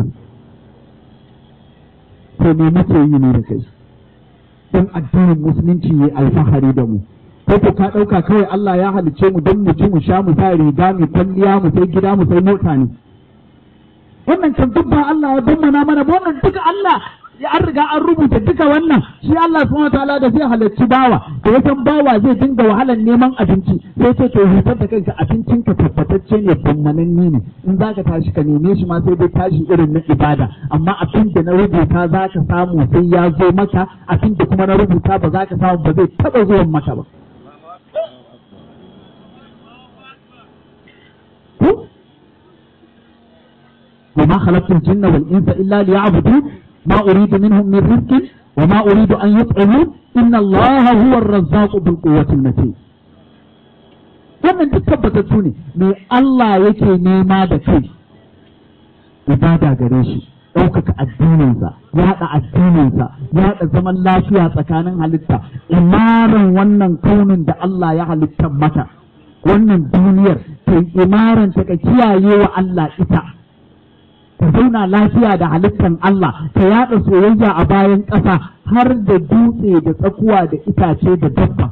to me muke yi ne da kai don addinin musulunci ya alfahari da mu ko ko ka ɗauka kawai Allah ya halicce mu don mu ci mu sha mu sa riga mu kwalliya mu sai gida mu sai mota ne wannan kan duk ba Allah ya bammana mana ba wannan duka Allah an riga an rubuta duka wannan shi Allah subhanahu wataala da zai halarci bawa da ya san bawa zai dinga wahalar neman abinci sai ce to hutar da kanka abincin ka tabbatacce ne bammananni ne in zaka tashi ka neme shi ma sai dai tashi irin na ibada amma abin da na rubuta zaka samu sai ya zo maka abin da kuma na rubuta ba zaka samu ba zai taba zuwan maka ba وما خلقت الجن والإنس إلا ليعبدون ما أريد منهم من رزق وما أريد أن يطعمون إن الله هو الرزاق ذو القوة المتين wannan duk tabbatattu ne me Allah yake nema da kai ibada gare shi ɗaukaka addininsa yaɗa addininsa yaɗa zaman lafiya tsakanin halitta imaran wannan kaunin da Allah ya halitta mata wannan duniyar ta imaran ta ka kiyaye wa Allah ita ta zauna lafiya da halittan Allah ta yaɗa soyayya a bayan ƙasa har da dutse da tsakuwa da itace da dabba.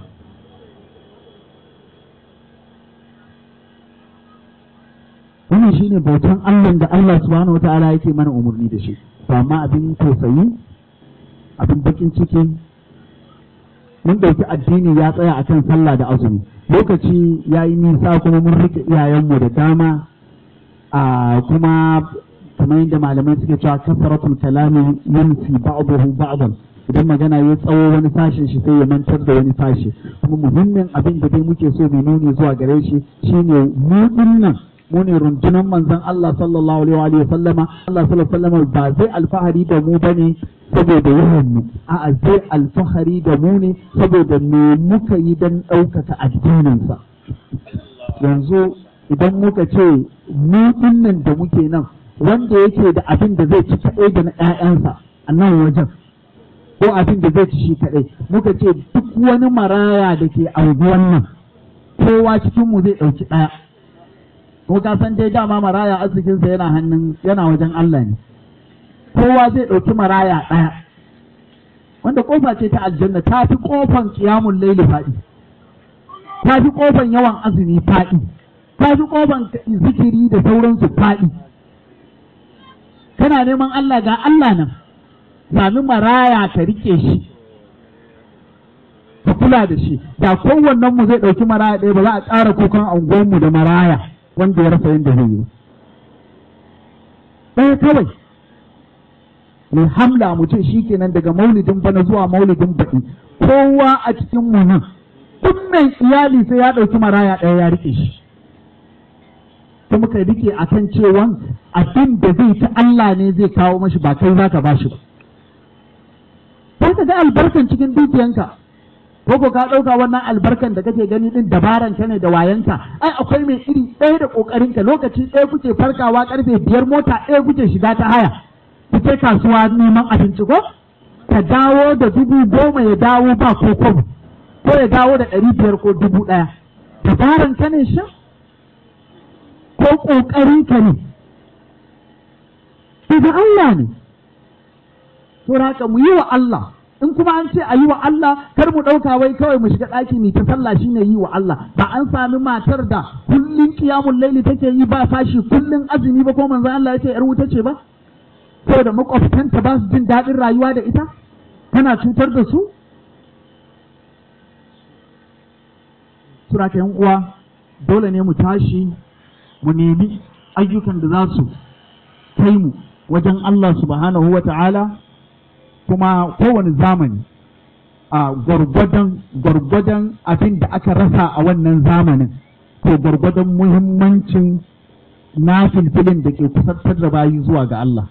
Wannan shi ne bautan Allah da Allah subhanahu wa ta'ala yake mana umarni da shi. amma abin tausayi, abin bakin ciki, mun ɗauki addini ya tsaya a kan sallah da azumi. Lokaci ya yi nisa kuma mun rike iyayenmu da dama a kuma kamar yadda malamai suke cewa kasaratul kalami yansi ba'dahu ba'dan idan magana ya tsawo wani sashen shi sai ya mantar da wani sashe kuma muhimmin abin da dai muke so mu nuni zuwa gare shi shine mu dinnan mu ne rundunar manzon Allah sallallahu alaihi wa sallama Allah sallallahu alaihi wa sallama ba zai alfahari da mu bane saboda yawan mu a'a zai alfahari da mu ne saboda me muka yi dan ɗaukaka addininsa yanzu idan muka ce mu dinnan da muke nan wanda yake da abin da zai ci kaɗai da na ‘ya'yansa a nan wajen ko abin da zai ci shi kaɗai muka ce duk wani maraya da ke auguwan nan kowa cikinmu zai ɗauki ɗaya ko ka san dai dama maraya arzikinsa yana hannun yana wajen Allah ne kowa zai ɗauki maraya ɗaya wanda kofa ce ta aljanna ta fi kofan kiyamun laili faɗi ta fi kofan yawan azumi faɗi ta fi kofan zikiri da sauransu faɗi kana neman Allah ga Allah nan sami maraya ka rike shi ka kula da shi da kowannen mu zai ɗauki maraya ɗaya ba za a ƙara kukan angonmu da maraya wanda ya rasa yadda zai yi ɗaya kawai mai hamla mutum shi kenan daga maulidin bana zuwa maulidin baɗi kowa a cikin mu nan duk mai iyali sai ya ɗauki maraya ɗaya ya rike shi ta muka rike a kan cewa abin da zai ta Allah ne zai kawo mashi ba kai zaka ba shi ba. Sai ka ga albarkan cikin dukiyanka, ko ko ka ɗauka wannan albarkan da kake gani ɗin dabaran ka ne da wayanka, ai akwai mai iri ɗaya da ƙoƙarinka lokaci ɗaya kuke farkawa ƙarfe biyar mota ɗaya kuke shiga ta haya, kuke kasuwa neman abinci ko? Ka dawo da dubu goma ya dawo ba ko kwabo, ko ya dawo da ɗari biyar ko dubu ɗaya. Dabaran ka ne shan? ko ƙoƙarinka ne, daga Allah ne, to haka mu yi wa Allah, in kuma an ce a yi wa Allah, kar mu ɗauka wai kawai mu shiga ɗaki mai ta sallah shi ne yi wa Allah, ba an sami matar da kullum kiyamun laili take yi ba fashi kullum azumi ba ko manzon Allah ya ce ‘yar wuta ce ba? Saboda makwabtanta ba su jin daɗin rayuwa da ita, tana cutar da su? Sura yan uwa, dole ne mu tashi mu nemi ayyukan da za su kai mu wajen Allah subhanahu wa ta'ala kuma kowane zamani a gwargwadon gwargwadon abin da aka rasa a wannan zamanin ko gwargwadon muhimmancin na filfilin da ke kusantar da bayi zuwa ga Allah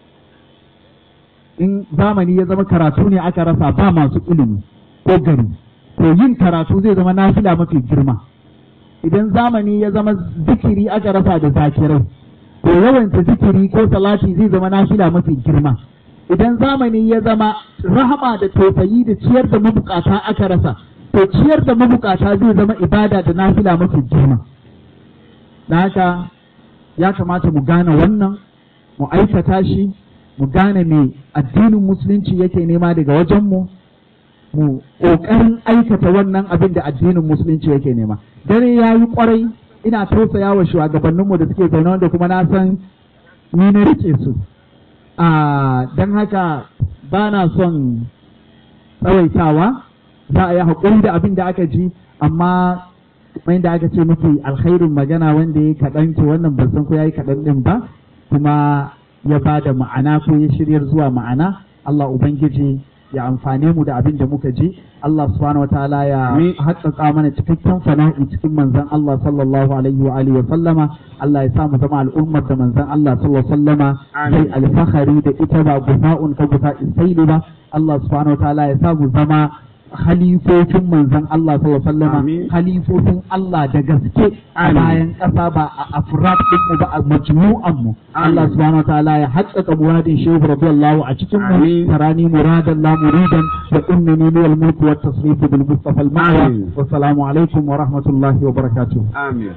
in zamani ya zama karatu ne aka rasa ba masu ilimi ko gari to yin karatu zai zama nafila mafi girma idan zamani ya zama zikiri aka rasa da zakirai to yawanta zikiri ko salati zai zama nafila mafi girma idan zamani ya zama rahama da tausayi da ciyar da mabukata aka rasa to ciyar da mabukata zai zama ibada da nafila mafi girma da haka ya kamata mu gane wannan mu aikata shi mu gane me addinin musulunci yake nema daga wajenmu mu ƙoƙarin aikata wannan abin da addinin musulunci yake nema dare ya yi ƙwarai ina tausaya wa shugabanninmu da suke zaune wanda kuma na san ni na rike su a don haka ba na son tsawaitawa za a yi haƙuri da abin da aka ji amma kamar yadda aka ce mafi alkhairin magana wanda ya kaɗan to wannan ban san ko ya yi kaɗan ɗin ba kuma ya ba da ma'ana ko ya shiryar zuwa ma'ana Allah Ubangiji ya amfane mu da abin da muka ji Allah subhanahu wataala ya haƙƙaƙa mana cikakken fana'i cikin manzon Allah sallallahu alaihi wa alihi wa sallama Allah ya sa mu zama al'ummar da manzon Allah sallallahu alaihi wa sallama sai alfahari da ita ba gufa'un ka gufa'in saili ba Allah subhanahu wataala ya sa mu zama halifofin manzon Allah sallallahu alaihi wasallam halifofin Allah da gaske a bayan ƙasa ba a afrad din mu ba a majmu'an mu Allah subhanahu wataala ya haƙƙaƙa muradin shehu radiyallahu a cikin mu tarani muradan la muridan wa innani lil mulk wa tasrif bil mustafa al ma'wa wa assalamu alaikum wa rahmatullahi wa barakatuh amin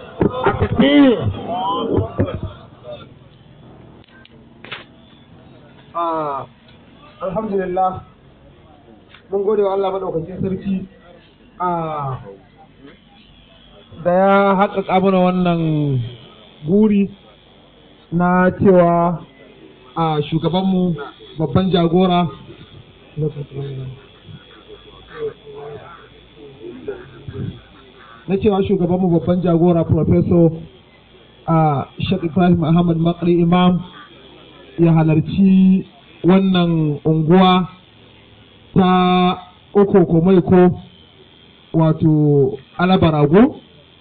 alhamdulillah mun gode wa Allah maɗaukakin sarki a da ya haƙaƙa mana wannan guri na cewa a shugabanmu babban jagora na cewa shugabanmu babban jagora professor a Sheikh Ibrahim Ahmad Makri Imam ya halarci wannan unguwa ta uku maiko wato alabarago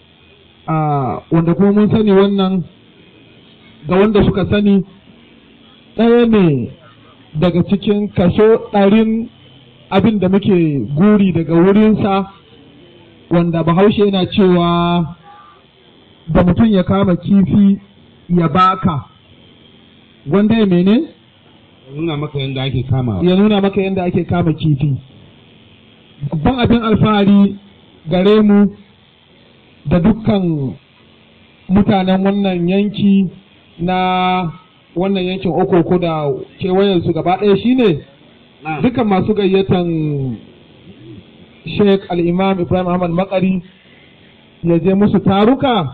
a wanda kuma mun sani wannan ga wanda suka sani ɗaya ne daga cikin kaso ɗarin abin da muke guri daga wurinsa wanda bahaushe yana cewa da mutum ya kama kifi ya baka wanda ya mene? nuna maka yadda ake kama ya nuna maka yadda ake kama kifi babban abin alfahari gare mu da dukkan mutanen wannan yanki na wannan yankin okoko da kewayensu gaba ɗaya shine dukkan masu gayyatan sheik al'imam ibrahim ahmad makari ya je musu taruka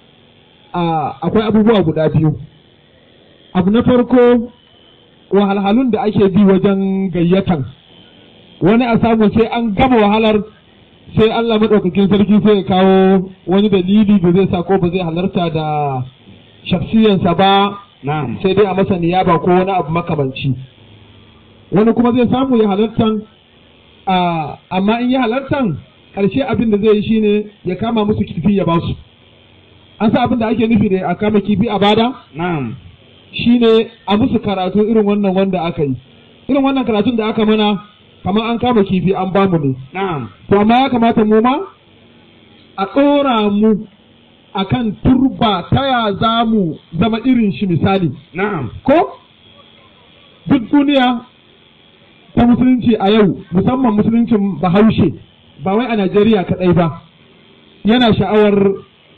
akwai abubuwa guda biyu abu na farko wahalhalun da ake bi wajen gayyatan wani a samu sai an gama wahalar sai Allah maɗaukakin sarki sai ya kawo wani dalili da zai sa ko ba zai halarta da shafsiyansa ba sai dai a masa niyaba ko wani abu makamanci wani kuma zai samu ya halartan amma in ya halartan ƙarshe abin da zai yi shine ya kama musu kifi ya basu an sa abin da ake nufi da a kama kifi a bada shine a musu karatu irin wannan wanda aka yi irin wannan karatun da aka mana kamar an kama kifi an bamu ne to amma ya kamata mu ma a ɗora mu akan turba ta ya za mu zama irin shi misali ko duk duniya ta musulunci a yau musamman musuluncin bahaushe ba wai a najeriya kaɗai ba yana sha'awar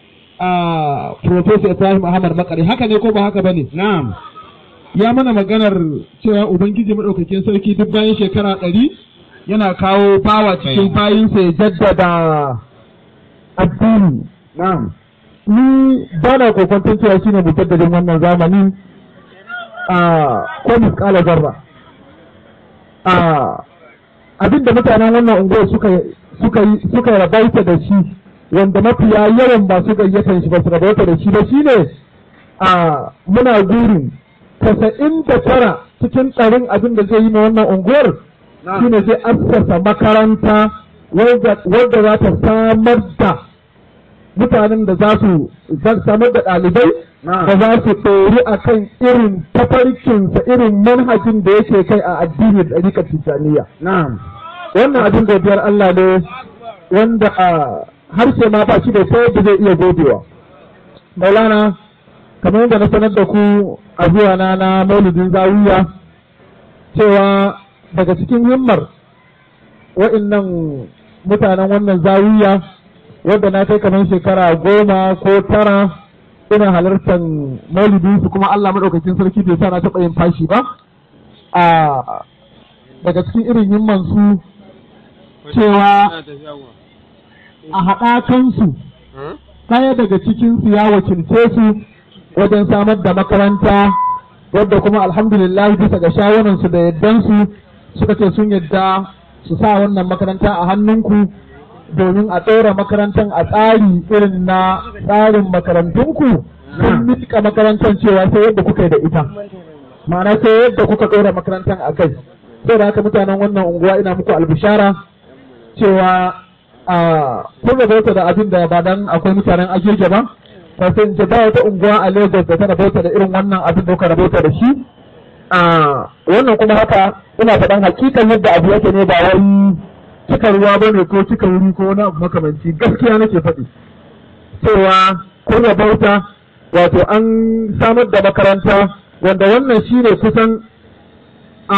a Professor Ibrahim Ahmad Makari haka ne ko ba haka bane na'am ya mana maganar cewa ubangiji madaukakin sarki duk bayan shekara ɗari yana kawo bawa cikin bayinsa ya jaddada addini na'am ni ba na kokwanton cewa shine mujaddadin wannan zamanin a ko misƙala zarra a abinda mutanen wannan unguwar suka suka suka rabaita da shi wanda mafiya yawan masu gayyatar shi ba su rabauta da shi ba shine a muna gurin tasa'in da tara cikin tsarin abin da zai yi na wannan unguwar shine zai assasa makaranta wadda za ta samar da mutanen da za su samar da ɗalibai da za su ɗori a kan irin tafarkinsa irin manhajin da yake kai a addini da ɗarikar tijjaniya. Wannan abin godiyar Allah ne wanda a harshe ma ba shi da ta yadda zai iya godewa. Maulana, kamar yadda na sanar da ku a zuwa na na maulidin zawiya cewa daga cikin himmar wa'innan mutanen wannan zawiya wadda na kai kamar shekara goma ko tara ina halartar maulidin su kuma Allah maɗaukakin sarki bai sa na taɓa yin fashi ba a daga cikin irin himman su cewa a haɗakansu ɗaya daga cikinsu ya wakilce su wajen samar da makaranta wadda kuma alhamdulillah bisa ga shawararsu da yaddansu suka ce sun yadda su sa wannan makaranta a hannunku domin a ɗora makarantar a tsari irin na tsarin makarantunku sun miƙa makarantar cewa sai yadda kuka yi da ita ma'ana sai yadda kuka ɗora makarantar a kai sai da haka mutanen wannan unguwa ina muku albishara cewa a kun rabauta da abin da ba dan akwai mutanen agege ba ba sai in ce ba wata unguwa a Lagos da ta rabauta da irin wannan abin da kuka rabauta da shi a wannan kuma haka ina faɗan hakikan yadda abu yake ne ba wai cika ruwa ba ne ko cika wuri ko wani abu makamanci gaskiya nake faɗi cewa kun rabauta wato an samar da makaranta wanda wannan shine kusan a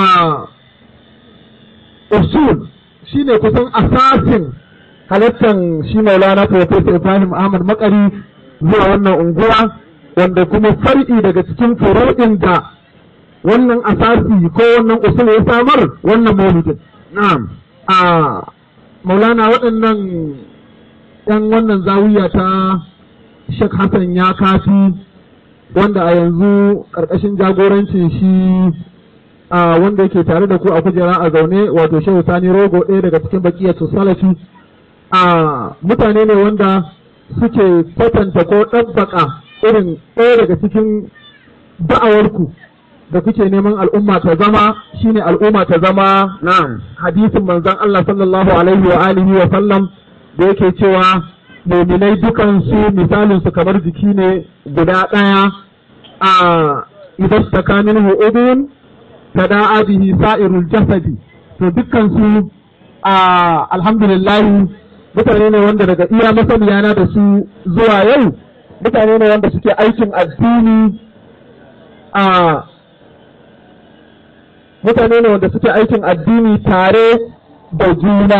usul shine kusan asasin halittar shi maulana Professor Ibrahim Ahmad Makari zuwa wannan unguwa wanda kuma far'i daga cikin furu'in da wannan asasi ko wannan usul ya samar wannan maulidin na'am a maulana waɗannan ‘yan wannan zawiya ta Sheikh Hassan ya kafi wanda a yanzu ƙarƙashin jagorancin shi a wanda yake tare da ku a kujera a zaune wato Shehu Sani Rogo ɗaya daga cikin bakiyatu salafi a mutane ne wanda suke kwatanta ko ɗabbaka irin ɗaya daga cikin da'awarku da kuke neman al'umma ta zama shine al'umma ta zama na'am hadisin manzon Allah sallallahu alaihi wa alihi wa sallam da yake cewa muminai dukan su misalin su kamar jiki ne guda ɗaya a idan taka minhu udun tada'a bihi sa'irul jasadi to dukkan su a alhamdulillah mutane ne wanda daga iya masaniya na da su zuwa yau mutane ne wanda suke aikin addini a mutane ne wanda suke aikin addini tare da juna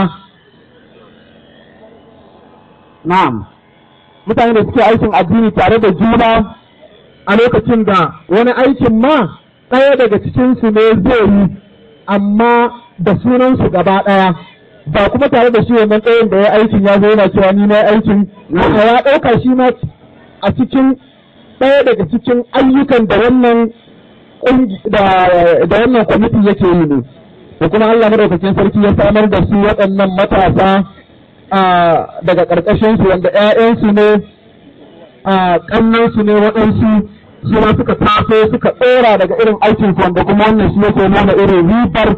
na'am mutane da suke aikin addini tare da juna a lokacin da wani aikin ma ɗaya daga cikinsu ne zai yi amma da sunansu gaba ɗaya ba kuma tare da shi wannan ɗayan da ya aikin ya zo yana cewa ni na aikin a ya ɗauka shi ma a cikin ɗaya daga cikin ayyukan da wannan da wannan kwamiti yake yi ne da kuma Allah madaukakin sarki ya samar da su waɗannan matasa daga ƙarƙashin su wanda ƴaƴansu ne ƙannansu ne waɗansu su ma suka taso suka ɗora daga irin aikin su wanda kuma wannan shi yake nuna irin ribar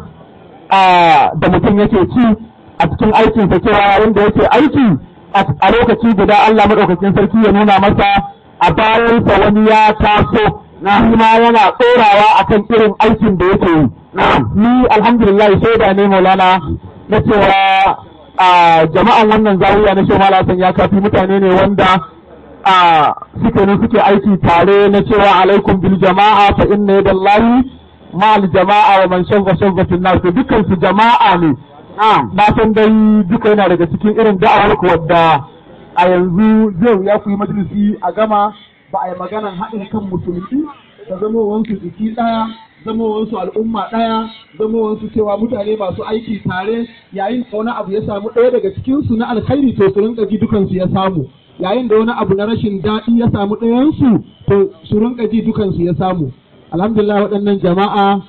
da mutum yake ci a cikin aikinsa cewa wanda yake aiki a lokaci guda Allah maɗaukakin sarki ya nuna masa a bayansa wani ya taso na ma yana tsorawa akan irin aikin da yake yi. Ni alhamdulillah shaida ne Maulana na cewa a jama'an wannan zawiya na Shehu Hassan ya kafi mutane ne wanda a suke ne suke aiki tare na cewa alaikum bil jama'a fa inna yadallahi ma'al jama'a wa man shazza shazza fil nas dukkan su jama'a ne na san dai duka yana daga cikin irin da'awar ku wadda a yanzu zai ya ku yi majalisi a gama ba a yi maganan haɗin kan musulmi da zama wansu jiki ɗaya zama wansu al'umma ɗaya zama wansu cewa mutane masu aiki tare yayin da wani abu ya samu ɗaya daga cikinsu na alkhairi to su rinka ji dukansu ya samu yayin da wani abu na rashin daɗi ya samu ɗayansu to su rinka ji dukansu ya samu alhamdulillah waɗannan jama'a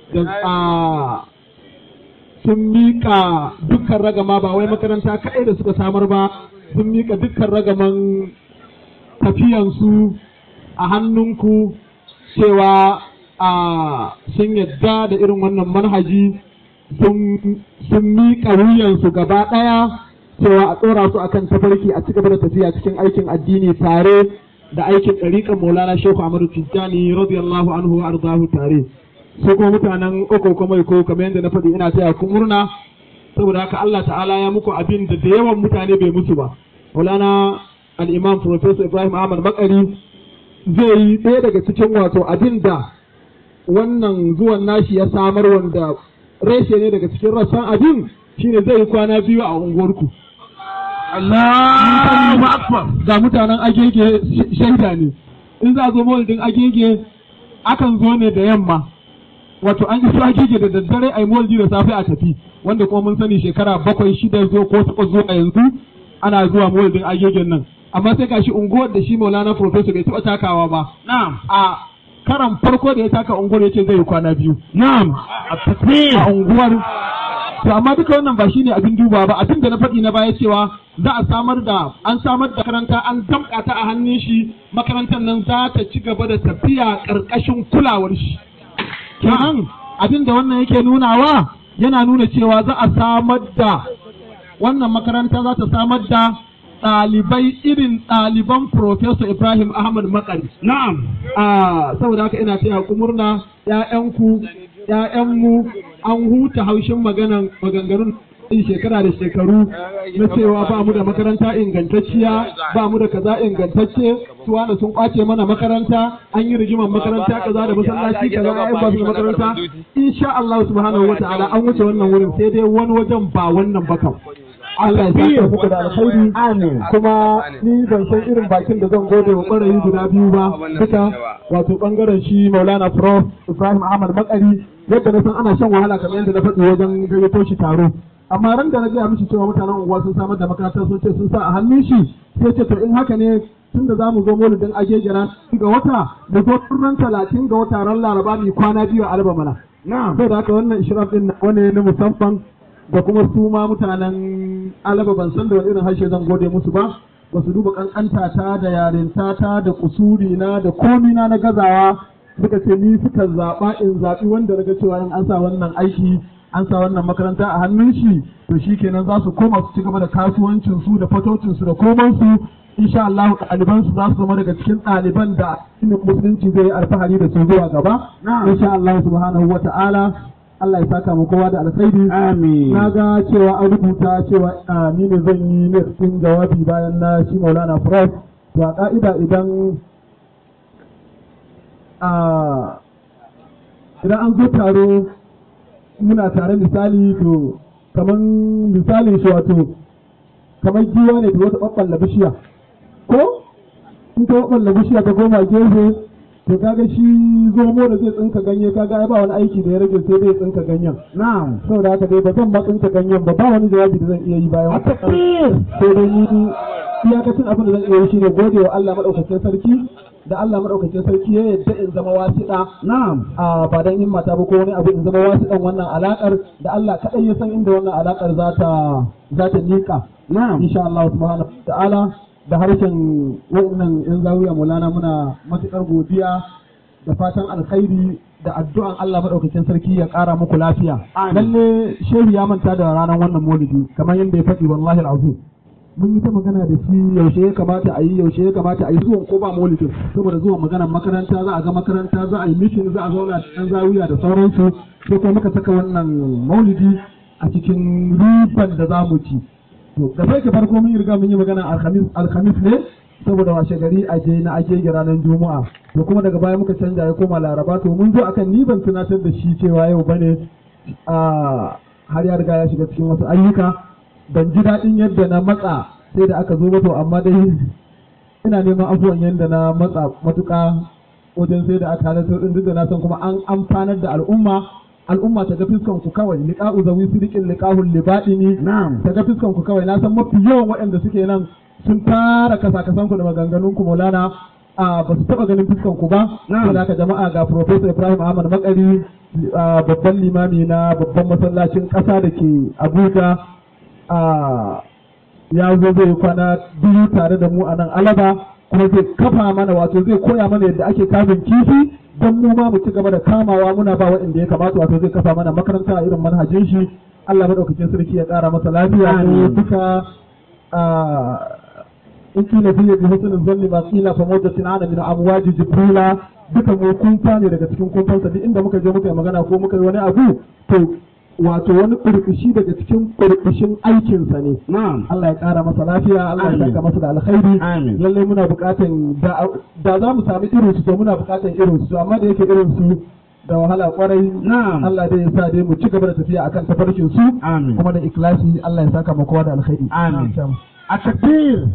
da sun miƙa dukkan ragama ba wai makaranta kaɗai da suka samar ba sun miƙa dukkan ragaman tafiyansu a hannunku cewa a sun yadda da irin wannan manhaji sun miƙa wuyansu gaba ɗaya cewa a tsora su akan tafarki a cigaba da tafiya cikin aikin addini tare da aikin ɗariƙar maulana shehu amadu tijjani radiyallahu anhu wa arzahu tare su kuma mutanen uku kuma ko kamar yadda na faɗi ina taya ku murna saboda haka Allah ta'ala ya muku abin da da yawan mutane bai musu ba maulana al-imam professor ibrahim ahmad makari zai yi ɗaya daga cikin wato abin da wannan zuwan nashi ya samar wanda reshe ne daga cikin rassan abin shine zai yi kwana biyu a unguwarku Allahu akbar ga mutanen agege shaida ne in za a zo maulidin agege akan zo ne da yamma wato an yi agege da daddare a yi maulidi da safe a tafi wanda kuma mun sani shekara bakwai shida zo ko takwas zo a yanzu ana zuwa maulidin agegen nan amma sai gashi unguwar da shi maulana professor bai taɓa takawa ba a karan farko da ya taka unguwar ya ce zai yi kwana biyu na'am a tasbih a unguwar to amma duka wannan ba shine abin duba ba abin da na faɗi na baya cewa za a samar da an samar da makaranta an damƙa ta a hannun shi makarantar nan za ta ci gaba da tafiya ƙarƙashin kulawar shi kenan abin da wannan yake nunawa yana nuna cewa za a samar da wannan makaranta za ta samar da ɗalibai irin ɗaliban Professor Ibrahim Ahmad Makari. na'am Ah, saboda haka ina taya ku murna ‘ya'yanku, ‘ya'yanmu an huta haushin maganan maganganun in shekara da shekaru na cewa ba mu da makaranta ingantacciya ba mu da kaza ingantacce su wani sun kwace mana makaranta an yi rigimar makaranta kaza da masallaci kaza ai ba su da makaranta insha Allah subhanahu wataala an wuce wannan wurin sai dai wani wajen ba wannan ba kam Allah ya saka muku da alkhairi amin kuma ni ban san irin bakin da zan gode wa ɓarayi guda biyu ba duka wato bangaren shi Maulana Prof Ibrahim Ahmad Makari yadda na san ana shan wahala kamar yadda na faɗi wajen gayyato shi taro amma ran da na gaya mishi cewa mutanen unguwa sun samar da makarantar sun ce sun sa a hannun shi sai ce to in haka ne tunda za mu zo maulidin agegera ga wata mu zo ran talatin ga wata ran laraba mu kwana biyu a alba mana na'am sai da haka wannan ishraf din wani na musamman da kuma su ma mutanen alaba ban san da wani irin harshe zan gode musu ba ba su duba kankanta ta da yarinta ta da kusuri na da komi na na gazawa suka ce ni suka zaɓa in zaɓi wanda na ga cewa in an sa wannan aiki an sa wannan makaranta a hannun shi to shi kenan za su koma su ci gaba da kasuwancin su da fatocin su da koman su insha Allah ɗaliban su za su zama daga cikin ɗaliban da ilimin musulunci zai yi alfahari da su zuwa gaba insha Allah subhanahu wa ta'ala Allah ya saka mu kowa da alkhairi amin na ga cewa an rubuta cewa ah, ni ne zan yi ne cikin jawabi bayan na shi Maulana Prof to a ka'ida idan ah, idan an zo taro muna tare misali to kaman misalin shi wato kamar giwa ne da wata ɓaɓɓalla bishiya ko in ta ɓaɓɓalla bishiya ta goma gefe to kaga shi zomo da zai tsinka ganye kaga ai ba wani aiki da ya rage sai dai ya tsinka ganyen na'am saboda haka dai ba zan ma tsinka ganyen ba ba wani jawabi da zan iya yi bayan a takbir sai dai ni iyakacin abin da zan iya yi shine gode wa Allah madaukakin sarki da Allah madaukakin sarki ya yadda in zama wasiɗa na'am a ba dan himmata ba ko wani abu in zama wasiɗan wannan alakar da Allah kaɗai ya san inda wannan alakar za ta za ta liƙa na'am insha Allah subhanahu wa ta'ala da harshen wa'annan yan zawiya mulana muna matuƙar godiya da fatan alkhairi da addu'an Allah madaukakin sarki ya ƙara muku lafiya Amin. lalle shehu ya manta da ranar wannan maulidi kamar yadda ya faɗi wallahi al'azim mun yi ta magana da shi yaushe ya kamata a yi yaushe ya kamata a yi zuwan ko ba maulidin saboda zuwan maganar makaranta za a ga makaranta za a yi mishin za a zauna da ɗan zawiya da sauransu sai kuma muka saka wannan maulidi a cikin riban da za mu ci to da sai ke farko mun yi riga mun yi magana alhamis alhamis ne saboda washe gari a je na ake ga ranar juma'a to kuma daga baya muka canja ya koma laraba to mun zo akan ni ban tunatar da shi cewa yau bane a har ya riga ya shiga cikin wasu ayyuka ban ji daɗin yadda na matsa sai da aka zo ba to amma dai ina neman abubuwan yadda na matsa matuƙa wajen sai da aka halarta din duk da na san kuma an amfanar da al'umma al'umma ta ga fiskan ku kawai liqa'u zawi sidiqin liqa'ul libadini na'am ta ga fiskan ku kawai na san mafi yawan waɗanda suke nan sun tara kasa kasan ku da maganganun ku Maulana a ba su taba ganin fiskan ku ba Na'am. saboda haka jama'a ga Professor Ibrahim Ahmad Makari a babban limami na babban masallacin ƙasa da ke Abuja a ya zo zai kwana biyu tare da mu a nan Alaba kuma zai kafa mana wato zai koya mana yadda ake kamun kifi don mu ma mu ci gaba da kamawa muna ba waɗanda ya kamata wato zai kafa mana makaranta a irin manhajin shi Allah madaukakin sarki ya ƙara masa lafiya mu Amin. duka a in kila fiye bi husnul zanni ba kila fa mawdatin ana min amwaji jibrila duka mu kunfa ne daga cikin kunfansa duk inda muka je muka yi magana ko muka yi wani abu to wato wani kurkushi daga cikin kurkushin aikinsa ne na'am Allah ya ƙara masa lafiya Allah ya Amin. saka masa da alkhairi Amin. lallai muna buƙatan da da za mu sami irin su to muna buƙatan irin su amma da yake irin su da wahala kwarai Na'am. Allah dai ya sa dai mu ci gaba da tafiya akan tafarkin su Amin. kuma da ikhlasi Allah ya saka mu kowa da alkhairi Amin. Na'am. a takbir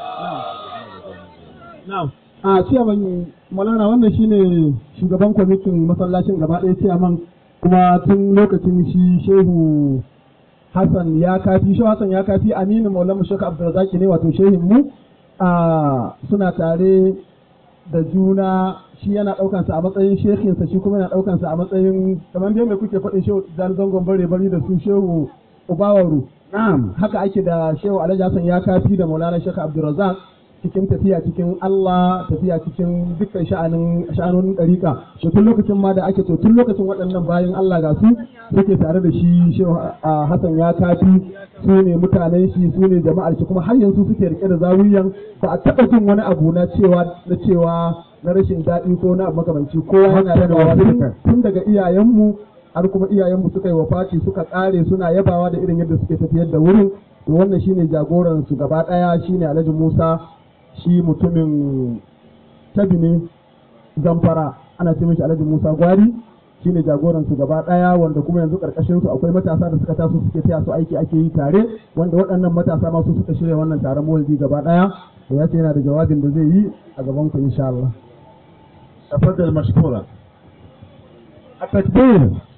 Na'am. A ciyaman Malana wannan shine shugaban kwamitin masallacin gaba ɗaya ciyaman kuma tun lokacin shi Shehu Hassan ya kafi Shehu Hassan ya kafi Aminu Maulana Shehu Abdulrazaki ne wato shehin mu a suna tare da juna shi yana ɗaukan sa a matsayin shekinsa shi kuma yana ɗaukan sa a matsayin kamar dai da kuke faɗin shehu dan zangon bare bari da su shehu ubawaru na'am haka ake da shehu alhaji hassan ya kafi da maulana shekha abdulrazak cikin tafiya cikin Allah tafiya cikin dukkan sha'anin sha'anonin ɗariƙa to tun lokacin ma da ake to tun lokacin waɗannan bayan Allah ga su suke tare da shi shehu Hassan ya kafi su ne mutanen shi su ne jama'ar shi kuma har yanzu suke rike da zawiyan ba a taɓa jin wani abu na cewa na cewa na rashin daɗi ko na makamanci kowa yana yabawa tun daga iyayenmu har kuma iyayenmu suka yi wafati suka ƙare suna yabawa da irin yadda suke tafiyar da wurin to wannan shine jagoran su gaba ɗaya shine Alhaji Musa shi mutumin tabi ne zamfara ana ce mishi Alhaji Musa Gwari shine jagoran su gaba ɗaya wanda kuma yanzu ƙarƙashin su akwai matasa da suka taso suke taya su aiki ake yi tare wanda waɗannan matasa ma su suka shirya wannan taron maulidi gaba ɗaya to ya ce yana da jawabin da zai yi a gaban ku insha Allah تفضل مشكورا التكبير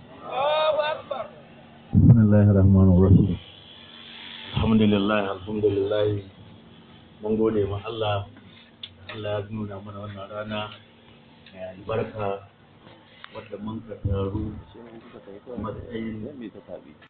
بسم الله الرحمن الرحيم الحمد لله الحمد لله mun gode ma Allah Allah ya nuna mana wannan rana mai albarka wadda mun ka taru matsayin